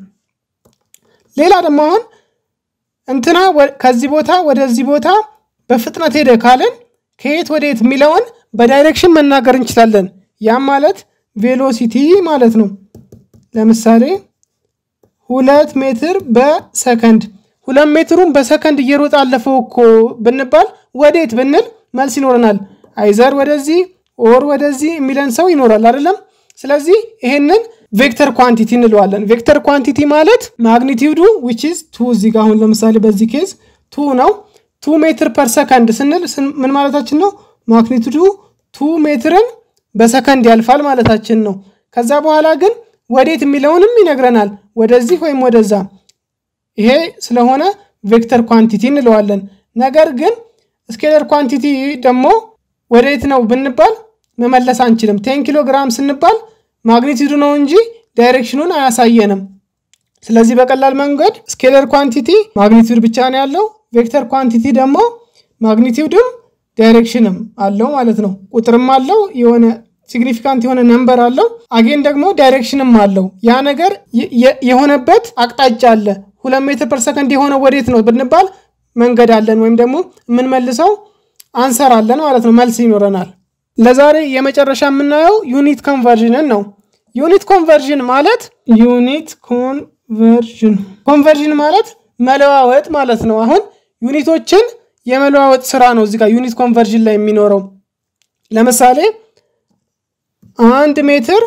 ሌላ ደግሞ አሁን እንትና ከዚህ ቦታ ወደዚህ ቦታ በፍጥነት ሄደ ካልን ከየት ወደ የት የሚለውን በዳይሬክሽን መናገር እንችላለን። ያም ማለት ቬሎሲቲ ማለት ነው። ለምሳሌ ሁለት ሜትር በሰከንድ ሁለት ሜትሩን በሰከንድ እየሮጠ አለፈው እኮ ብንባል ወዴት ብንል መልስ ይኖረናል። አይዘር ወደዚህ ኦር ወደዚህ የሚለን ሰው ይኖራል አይደለም። ስለዚህ ይሄንን ቬክተር ኳንቲቲ እንለዋለን። ቬክተር ኳንቲቲ ማለት ማግኒቲዩዱ ዊች ኢዝ ቱ እዚህ ጋር አሁን ለምሳሌ በዚህ ኬዝ ቱ ነው። ቱ ሜትር ፐር ሰከንድ ስንል ምን ማለታችን ነው? ማግኒቲዩዱ ቱ ሜትርን በሰከንድ ያልፋል ማለታችን ነው። ከዛ በኋላ ግን ወዴት የሚለውንም ይነግረናል። ወደዚህ ወይም ወደዛ። ይሄ ስለሆነ ቬክተር ኳንቲቲ እንለዋለን። ነገር ግን ስኬለር ኳንቲቲ ደግሞ ወዴት ነው ብንባል መመለስ አንችልም። ቴን ኪሎ ግራም ስንባል ማግኒቲዩዱ ነው እንጂ ዳይሬክሽኑን አያሳየንም። ስለዚህ በቀላል መንገድ ስኬለር ኳንቲቲ ማግኒቲዩድ ብቻ ነው ያለው። ቬክተር ኳንቲቲ ደግሞ ማግኒቲዩድም ዳይሬክሽንም አለው ማለት ነው። ቁጥርም አለው የሆነ ሲግኒፊካንት የሆነ ነንበር አለው። አጌን ደግሞ ዳይሬክሽንም አለው። ያ ነገር የሆነበት አቅጣጫ አለ። ሁለት ሜትር ፐር ሰከንድ የሆነ ወዴት ነው ብንባል መንገድ አለን ወይም ደግሞ የምንመልሰው አንሰር አለን ማለት ነው። መልስ ይኖረናል። ለዛሬ የመጨረሻ የምናየው ዩኒት ኮንቨርዥንን ነው። ዩኒት ኮንቨርዥን ማለት ዩኒት ኮንቨርዥን ኮንቨርዥን ማለት መለዋወጥ ማለት ነው። አሁን ዩኒቶችን የመለዋወጥ ስራ ነው እዚህ ጋር ዩኒት ኮንቨርዥን ላይ የሚኖረው። ለምሳሌ አንድ ሜትር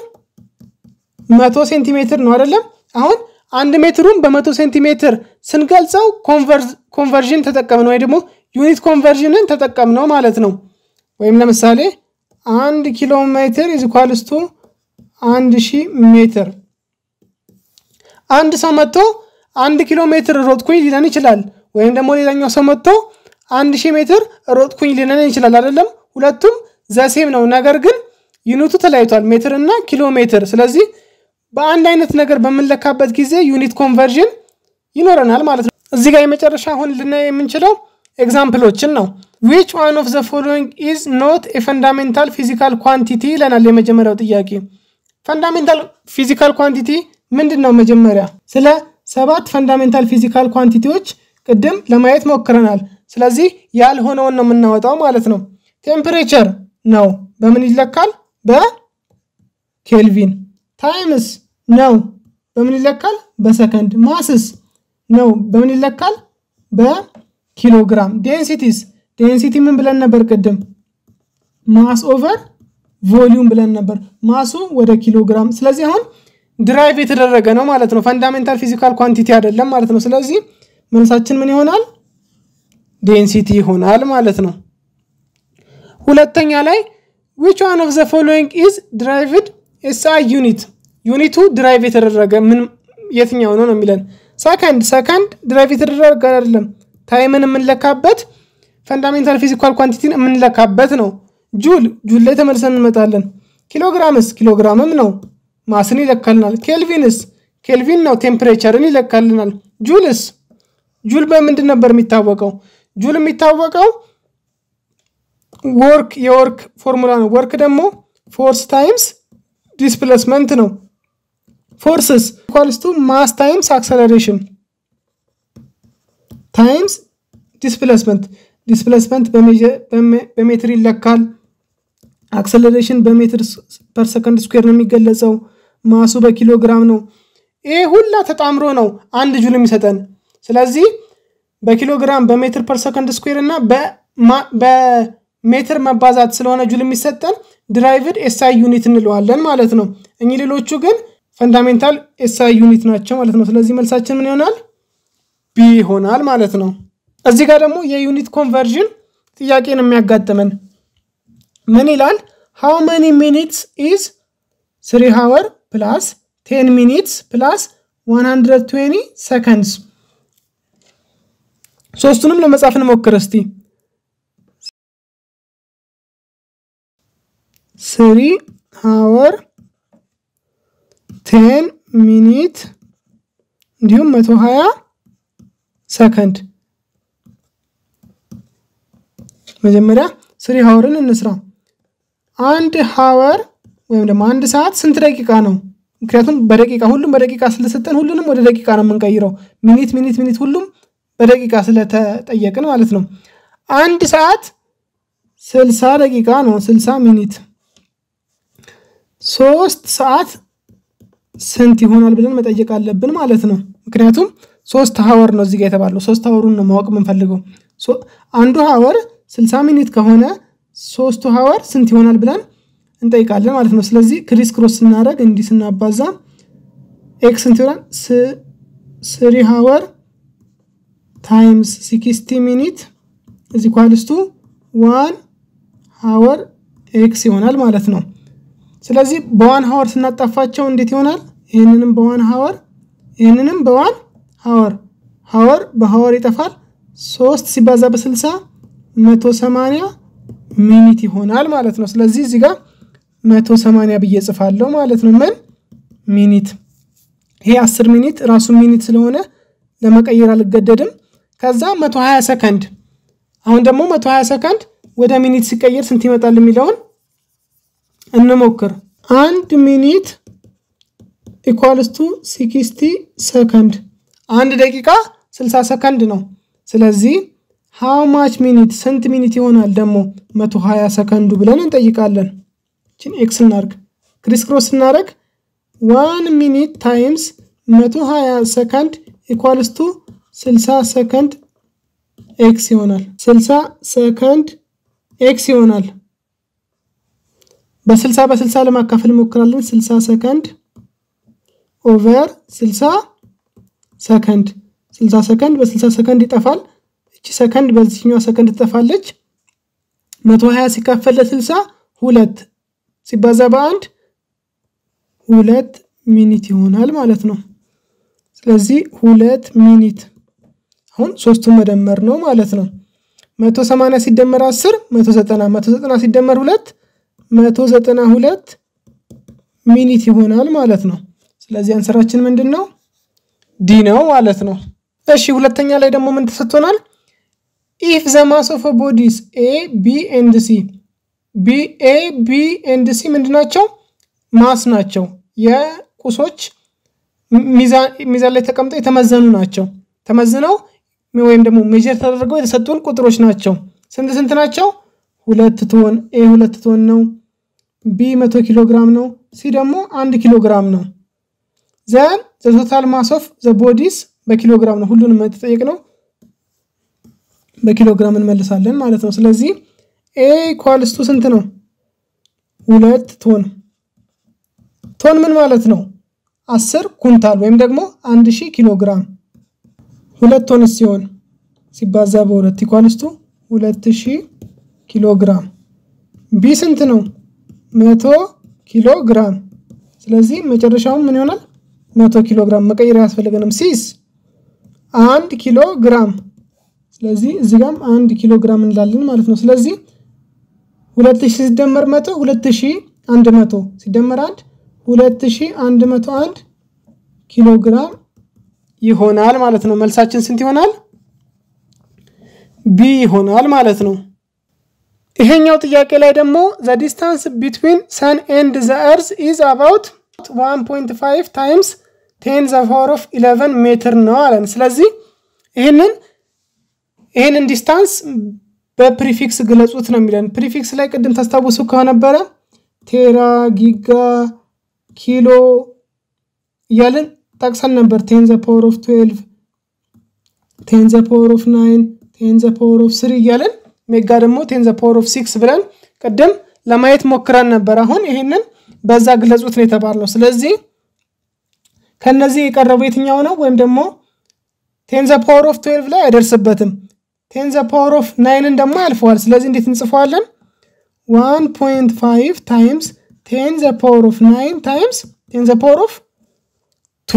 መቶ ሴንቲሜትር ነው አይደለም? አሁን አንድ ሜትሩን በመቶ ሴንቲሜትር ስንገልጸው ኮንቨርዥን ተጠቀም ነው ወይ ደግሞ ዩኒት ኮንቨርዥንን ተጠቀም ነው ማለት ነው። ወይም ለምሳሌ አንድ ኪሎ ሜትር ኢዝ ኢኳልስ ቱ አንድ ሺህ ሜትር። አንድ ሰው መጥቶ አንድ ኪሎ ሜትር ሮጥኩኝ ሊለን ይችላል። ወይም ደግሞ ሌላኛው ሰው መጥቶ አንድ ሺህ ሜትር ሮጥኩኝ ሊለን ይችላል አይደለም? ሁለቱም ዘሴም ነው። ነገር ግን ዩኒቱ ተለያይቷል፣ ሜትር እና ኪሎ ሜትር። ስለዚህ በአንድ አይነት ነገር በምንለካበት ጊዜ ዩኒት ኮንቨርዥን ይኖረናል ማለት ነው። እዚህ ጋር የመጨረሻ አሁን ልናይ የምንችለው ኤግዛምፕሎችን ነው። ዊች ዋን ኦፍ ዘ ፎሎዊንግ ኢዝ ኖት የፈንዳሜንታል ፊዚካል ኳንቲቲ ይለናል። የመጀመሪያው ጥያቄ ፈንዳሜንታል ፊዚካል ኳንቲቲ ምንድን ነው? መጀመሪያ ስለ ሰባት ፈንዳሜንታል ፊዚካል ኳንቲቲዎች ቅድም ለማየት ሞክረናል። ስለዚህ ያልሆነውን ነው የምናወጣው ማለት ነው። ቴምፕሬቸር ነው በምን ይለካል? በኬልቪን። ታይምስ ነው በምን ይለካል? በሰከንድ። ማስስ ነው በምን ይለካል? በኪሎግራም። ዴንሲቲስ ዴንሲቲ ምን ብለን ነበር ቅድም? ማስ ኦቨር ቮሊዩም ብለን ነበር። ማሱ ወደ ኪሎግራም። ስለዚህ አሁን ድራይቭ የተደረገ ነው ማለት ነው። ፈንዳሜንታል ፊዚካል ኳንቲቲ አይደለም ማለት ነው። ስለዚህ መልሳችን ምን ይሆናል? ዴንሲቲ ይሆናል ማለት ነው። ሁለተኛ ላይ ዊች ዋን ኦፍ ዘ ፎሎዊንግ ኢዝ ድራይቭድ ኤስአይ ዩኒት ዩኒቱ ድራይቭ የተደረገ ምን የትኛው ነው ነው የሚለን ሰከንድ ሰከንድ ድራይቭ የተደረገ አይደለም ታይምን የምንለካበት ፈንዳሜንታል ፊዚካል ኳንቲቲን የምንለካበት ነው ጁል ጁል ላይ ተመልሰን እንመጣለን ኪሎግራምስ ኪሎግራምም ነው ማስን ይለካልናል ኬልቪንስ ኬልቪን ነው ቴምፕሬቸርን ይለካልናል ጁልስ ጁል በምንድን ነበር የሚታወቀው ጁል የሚታወቀው ወርክ የወርክ ፎርሙላ ነው ወርክ ደግሞ ፎርስ ታይምስ ዲስፕሌስመንት ነው ፎርስስ ኢኳልስ ቱ ማስ ታይምስ አክሰለሬሽን ታይምስ ዲስፕሌስመንት ዲስፕሌስመንት በሜትር ይለካል አክሰለሬሽን በሜትር ፐር ሰከንድ ስኩዌር ነው የሚገለጸው ማሱ በኪሎግራም ነው ይሄ ሁላ ተጣምሮ ነው አንድ ጁል የሚሰጠን ስለዚህ በኪሎግራም በሜትር ፐር ሰከንድ ስኩዌር እና በሜትር መባዛት ስለሆነ ጁል የሚሰጠን ድራይቭድ ኤስአይ ዩኒት እንለዋለን ማለት ነው እኚህ ሌሎቹ ግን ፈንዳሜንታል ኤስአይ ዩኒት ናቸው ማለት ነው ስለዚህ መልሳችን ምን ይሆናል ቢ ይሆናል ማለት ነው እዚህ ጋር ደግሞ የዩኒት ኮንቨርዥን ጥያቄ ነው የሚያጋጥመን ምን ይላል ሃው መኒ ሚኒትስ ኢዝ ስሪ ሃወር ፕላስ ቴን ሚኒትስ ፕላስ 120 ሰከንድስ ሶስቱንም ለመጻፍ እንሞክር እስቲ ስሪ ሃወር ቴን ሚኒት እንዲሁም መቶ ሀያ ሰከንድ መጀመሪያ ስሪ ሀወርን እንስራ አንድ ሀወር ወይም ደግሞ አንድ ሰዓት ስንት ደቂቃ ነው ምክንያቱም በደቂቃ ሁሉም በደቂቃ ስለሰጠን ሁሉንም ወደ ደቂቃ ነው የምንቀይረው ሚኒት ሚኒት ሚኒት ሁሉም በደቂቃ ስለተጠየቅን ማለት ነው አንድ ሰዓት ስልሳ ደቂቃ ነው ስልሳ ሚኒት ሶስት ሰዓት ስንት ይሆናል ብለን መጠየቅ አለብን ማለት ነው ምክንያቱም ሶስት ሀወር ነው እዚጋ የተባለው ሶስት ሀወሩን ነው ማወቅ የምንፈልገው አንዱ ሀወር ስልሳ ሚኒት ከሆነ ሶስቱ ሀወር ስንት ይሆናል ብለን እንጠይቃለን ማለት ነው ስለዚህ ክሪስ ክሮስ ስናደረግ እንዲህ ስናባዛ ኤክስ ስንት ይሆናል ስሪ ሀወር ታይምስ ሲክስቲ ሚኒት እዚ ኳልስቱ ዋን ሀወር ኤክስ ይሆናል ማለት ነው ስለዚህ በዋን ሀወር ስናጣፋቸው እንዴት ይሆናል ይህንንም በዋን ሀወር ይህንንም በዋን ሀወር ሀወር በሀወር ይጠፋል ሶስት ሲባዛ በስልሳ መቶ ሰማንያ ሚኒት ይሆናል ማለት ነው ስለዚህ እዚህ ጋር መቶ ሰማንያ ብዬ ጽፋለሁ ማለት ነው ምን ሚኒት ይሄ አስር ሚኒት ራሱ ሚኒት ስለሆነ ለመቀየር አልገደድም ከዛ መቶ ሀያ ሰከንድ አሁን ደግሞ መቶ ሀያ ሰከንድ ወደ ሚኒት ሲቀየር ስንት ይመጣል የሚለውን እንሞክር አንድ ሚኒት ኢኳልስቱ ሲክስቲ ሰከንድ አንድ ደቂቃ 60 ሰከንድ ነው ስለዚህ ሃው ማች ሚኒት ስንት ሚኒት ይሆናል ደግሞ 120 ሰከንዱ ብለን እንጠይቃለን። ችን ኤክስ እናርግ ክሪስ ክሮስ ስናደርግ ዋን ሚኒት ታይምስ 120 ሰከንድ ኢኳልስ ቱ 60 ሰከንድ ኤክስ ይሆናል። 60 ሰከንድ ኤክስ ይሆናል። በ60 በ60 ለማካፈል እንሞክራለን። 60 ሰከንድ ኦቨር 60 ሰከንድ 60 ሰከንድ በ60 ሰከንድ ይጠፋል። እቺ ሰከንድ በዚህኛዋ ሰከንድ ትጠፋለች። 120 ሲካፈል ለ60 ሁለት ሲባዛ በአንድ ሁለት ሚኒት ይሆናል ማለት ነው። ስለዚህ ሁለት ሚኒት አሁን ሶስቱን መደመር ነው ማለት ነው። 180 ሲደመር 10 190 190 ሲደመር 2 192 ሚኒት ይሆናል ማለት ነው። ስለዚህ አንሰራችን ምንድን ነው? ዲ ነው ማለት ነው። እሺ ሁለተኛ ላይ ደግሞ ምን ተሰጥቶናል? ኢፍ ዘ ማስ ኦፍ ቦዲስ ኤ ቢ ኤንድ ሲ ቢ ኤ ቢ ኤንድ ሲ ምንድን ናቸው? ማስ ናቸው። የቁሶች ሚዛን ላይ ተቀምጠው የተመዘኑ ናቸው። ተመዝነው ወይም ደግሞ ሜጀር ተደርገው የተሰጡን ቁጥሮች ናቸው። ስንት ስንት ናቸው? ሁለት ቶን ኤ ሁለት ቶን ነው። ቢ መቶ ኪሎ ግራም ነው። ሲ ደግሞ አንድ ኪሎ ግራም ነው። ዘን ዘ ቶታል ማስ ኦፍ ዘ ቦዲስ በኪሎ ግራም ነው። ሁሉንም የተጠየቅ ነው በኪሎ ግራም እንመልሳለን ማለት ነው። ስለዚህ ኤ ኢኳልስቱ ስንት ነው? ሁለት ቶን። ቶን ምን ማለት ነው? አስር ኩንታል ወይም ደግሞ አንድ ሺህ ኪሎ ግራም ሁለት ቶን ሲሆን ሲባዛ በሁለት ኢኳልስቱ ሁለት ሺህ ኪሎ ግራም። ቢ ስንት ነው? መቶ ኪሎ ግራም። ስለዚህ መጨረሻውን ምን ይሆናል? መቶ ኪሎ ግራም መቀየር አያስፈልገንም። ሲስ አንድ ኪሎ ግራም። ስለዚህ እዚህ ጋም አንድ ኪሎ ግራም እንላለን ማለት ነው። ስለዚህ ሁለት ሺህ ሲደመር መቶ ሁለት ሺህ አንድ መቶ ሲደመር አንድ ሁለት ሺህ አንድ መቶ አንድ ኪሎ ግራም ይሆናል ማለት ነው። መልሳችን ስንት ይሆናል? ቢ ይሆናል ማለት ነው። ይሄኛው ጥያቄ ላይ ደግሞ ዘ ዲስታንስ ቢትዊን ሰን ኤንድ ዘ እርዝ ኢዝ አባውት 1.5 ታይምስ ቴን ዘ ፓወር ኦፍ 11 ሜትር ነው አለን። ስለዚህ ይህንን ይህንን ዲስታንስ በፕሪፊክስ ግለጹት ነው የሚለን። ፕሪፊክስ ላይ ቅድም ታስታውሱ ከነበረ ቴራ፣ ጊጋ፣ ኪሎ እያልን ጠቅሰን ነበር። ቴን ዘ ፓወር ኦፍ 12 ቴን ዘ ፓወር ኦፍ 9 ቴን ዘ ፓወር ኦፍ 3 እያልን ሜጋ ደግሞ ቴን ዘ ፓወር ኦፍ 6 ብለን ቅድም ለማየት ሞክረን ነበር። አሁን ይሄንን በዛ ግለጹት ነው የተባልነው። ስለዚህ ከነዚህ የቀረበው የትኛው ነው? ወይም ደግሞ ቴን ዘ ፓወር ኦፍ 12 ላይ አይደርስበትም። ቴን ዘ ፓወር ኦፍ ናይንን ደግሞ ያልፈዋል። ስለዚህ እንዴት እንጽፈዋለን? 1.5 ታይምስ ቴን ዘ ፓወር ኦፍ ናይን ታይምስ ቴን ዘ ፓወር ኦፍ ቱ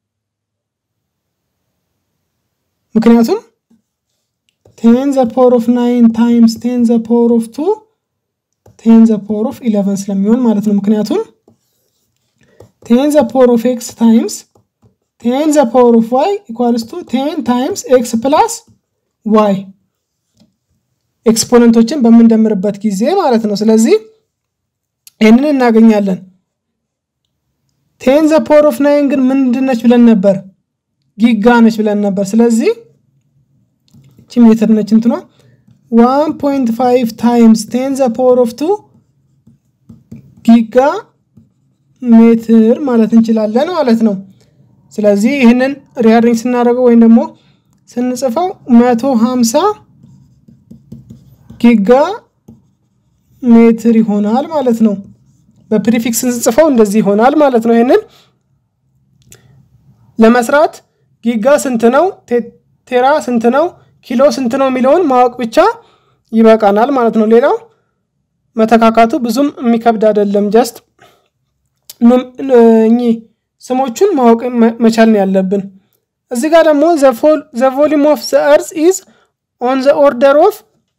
ምክንያቱም ቴን ዘ ፓወር ኦፍ ናይን ታይምስ ቴን ዘ ፓወር ኦፍ ቱ ቴን ዘ ፓወር ኦፍ ኢለቨን ስለሚሆን ማለት ነው። ምክንያቱም ቴን ዘ ፓወር ኦፍ ኤክስ ታይምስ ቴን ዘ ፓወር ኦፍ ዋይ ኢኳልስ ቱ ቴን ታይምስ ኤክስ ፕላስ ዋይ ኤክስፖነንቶችን በምንደምርበት ጊዜ ማለት ነው። ስለዚህ ይህንን እናገኛለን። ቴን ዘ ፓወር ኦፍ ናይን ግን ምንድን ነች ብለን ነበር? ጊጋ ነች ብለን ነበር። ስለዚህ እቺ ሜትር ነች እንትኗ 1.5 ታይምስ ቴን ዘ ፓወር ኦፍ ቱ ጊጋ ሜትር ማለት እንችላለን ማለት ነው። ስለዚህ ይህንን ሪያሪንግ ስናደርገው ወይም ደግሞ ስንጽፈው 150 ጊጋ ሜትር ይሆናል ማለት ነው። በፕሪፊክስ ስንጽፈው እንደዚህ ይሆናል ማለት ነው። ይህንን ለመስራት ጊጋ ስንት ነው፣ ቴራ ስንት ነው፣ ኪሎ ስንት ነው የሚለውን ማወቅ ብቻ ይበቃናል ማለት ነው። ሌላው መተካካቱ ብዙም የሚከብድ አይደለም። ጀስት እኚህ ስሞቹን ማወቅ መቻል ነው ያለብን። እዚህ ጋር ደግሞ ዘ ቮሊም ኦፍ ዘ እርዝ ኢዝ ኦን ዘ ኦርደር ኦፍ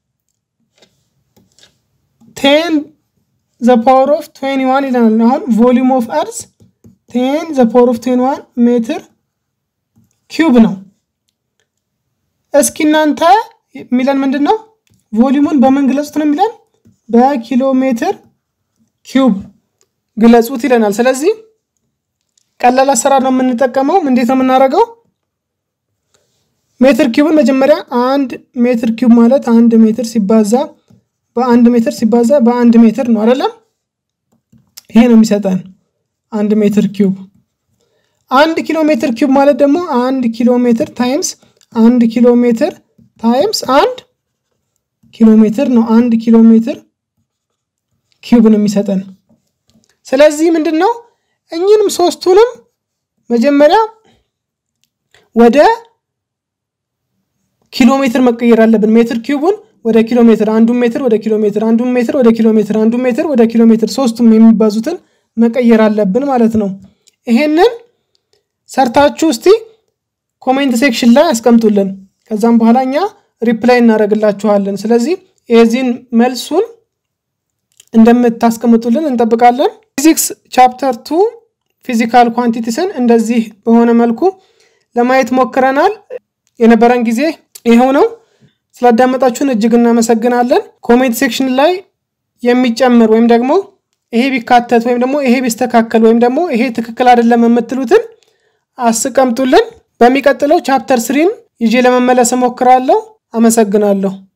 ቴን ዘ ፓወር ኦፍ ትዌንቲ ዋን ይለናል። አሁን ቮሊም ኦፍ እርዝ ቴን ዘ ፓወር ኦፍ ትዌንቲ ዋን ሜትር ኪዩብ ነው። እስኪ እናንተ የሚለን ምንድን ነው? ቮሊሙን በምን ግለጹት ነው የሚለን? በኪሎ ሜትር ኪዩብ ግለጹት ይለናል። ስለዚህ ቀላል አሰራር ነው የምንጠቀመው። እንዴት ነው የምናደርገው? ሜትር ኪዩብን መጀመሪያ አንድ ሜትር ኪዩብ ማለት አንድ ሜትር ሲባዛ በአንድ ሜትር ሲባዛ በአንድ ሜትር ነው አይደለም? ይሄ ነው የሚሰጠን አንድ ሜትር ኪዩብ። አንድ ኪሎ ሜትር ኪዩብ ማለት ደግሞ አንድ ኪሎ ሜትር ታይምስ አንድ ኪሎ ሜትር ታይምስ አንድ ኪሎ ሜትር ነው። አንድ ኪሎ ሜትር ኪዩብ ነው የሚሰጠን። ስለዚህ ምንድን ነው እኚህንም ሶስቱንም መጀመሪያ ወደ ኪሎ ሜትር መቀየር አለብን። ሜትር ኪዩቡን ወደ ኪሎ ሜትር፣ አንዱን ሜትር ወደ ኪሎ ሜትር፣ አንዱን ሜትር ወደ ኪሎ ሜትር፣ አንዱን ሜትር ወደ ኪሎ ሜትር፣ ሶስቱም የሚባዙትን መቀየር አለብን ማለት ነው። ይሄንን ሰርታችሁ እስቲ ኮሜንት ሴክሽን ላይ አስቀምጡልን። ከዛም በኋላ እኛ ሪፕላይ እናደርግላችኋለን። ስለዚህ የዚህን መልሱን እንደምታስቀምጡልን እንጠብቃለን። ፊዚክስ ቻፕተር ቱ ፊዚካል ኳንቲቲስን እንደዚህ በሆነ መልኩ ለማየት ሞክረናል። የነበረን ጊዜ ይኸው ነው። ስላዳመጣችሁን እጅግ እናመሰግናለን። ኮሜንት ሴክሽን ላይ የሚጨምር ወይም ደግሞ ይሄ ቢካተት ወይም ደግሞ ይሄ ቢስተካከል ወይም ደግሞ ይሄ ትክክል አይደለም የምትሉትን አስቀምጡልን። በሚቀጥለው ቻፕተር ስሪን ይዤ ለመመለስ እሞክራለሁ። አመሰግናለሁ።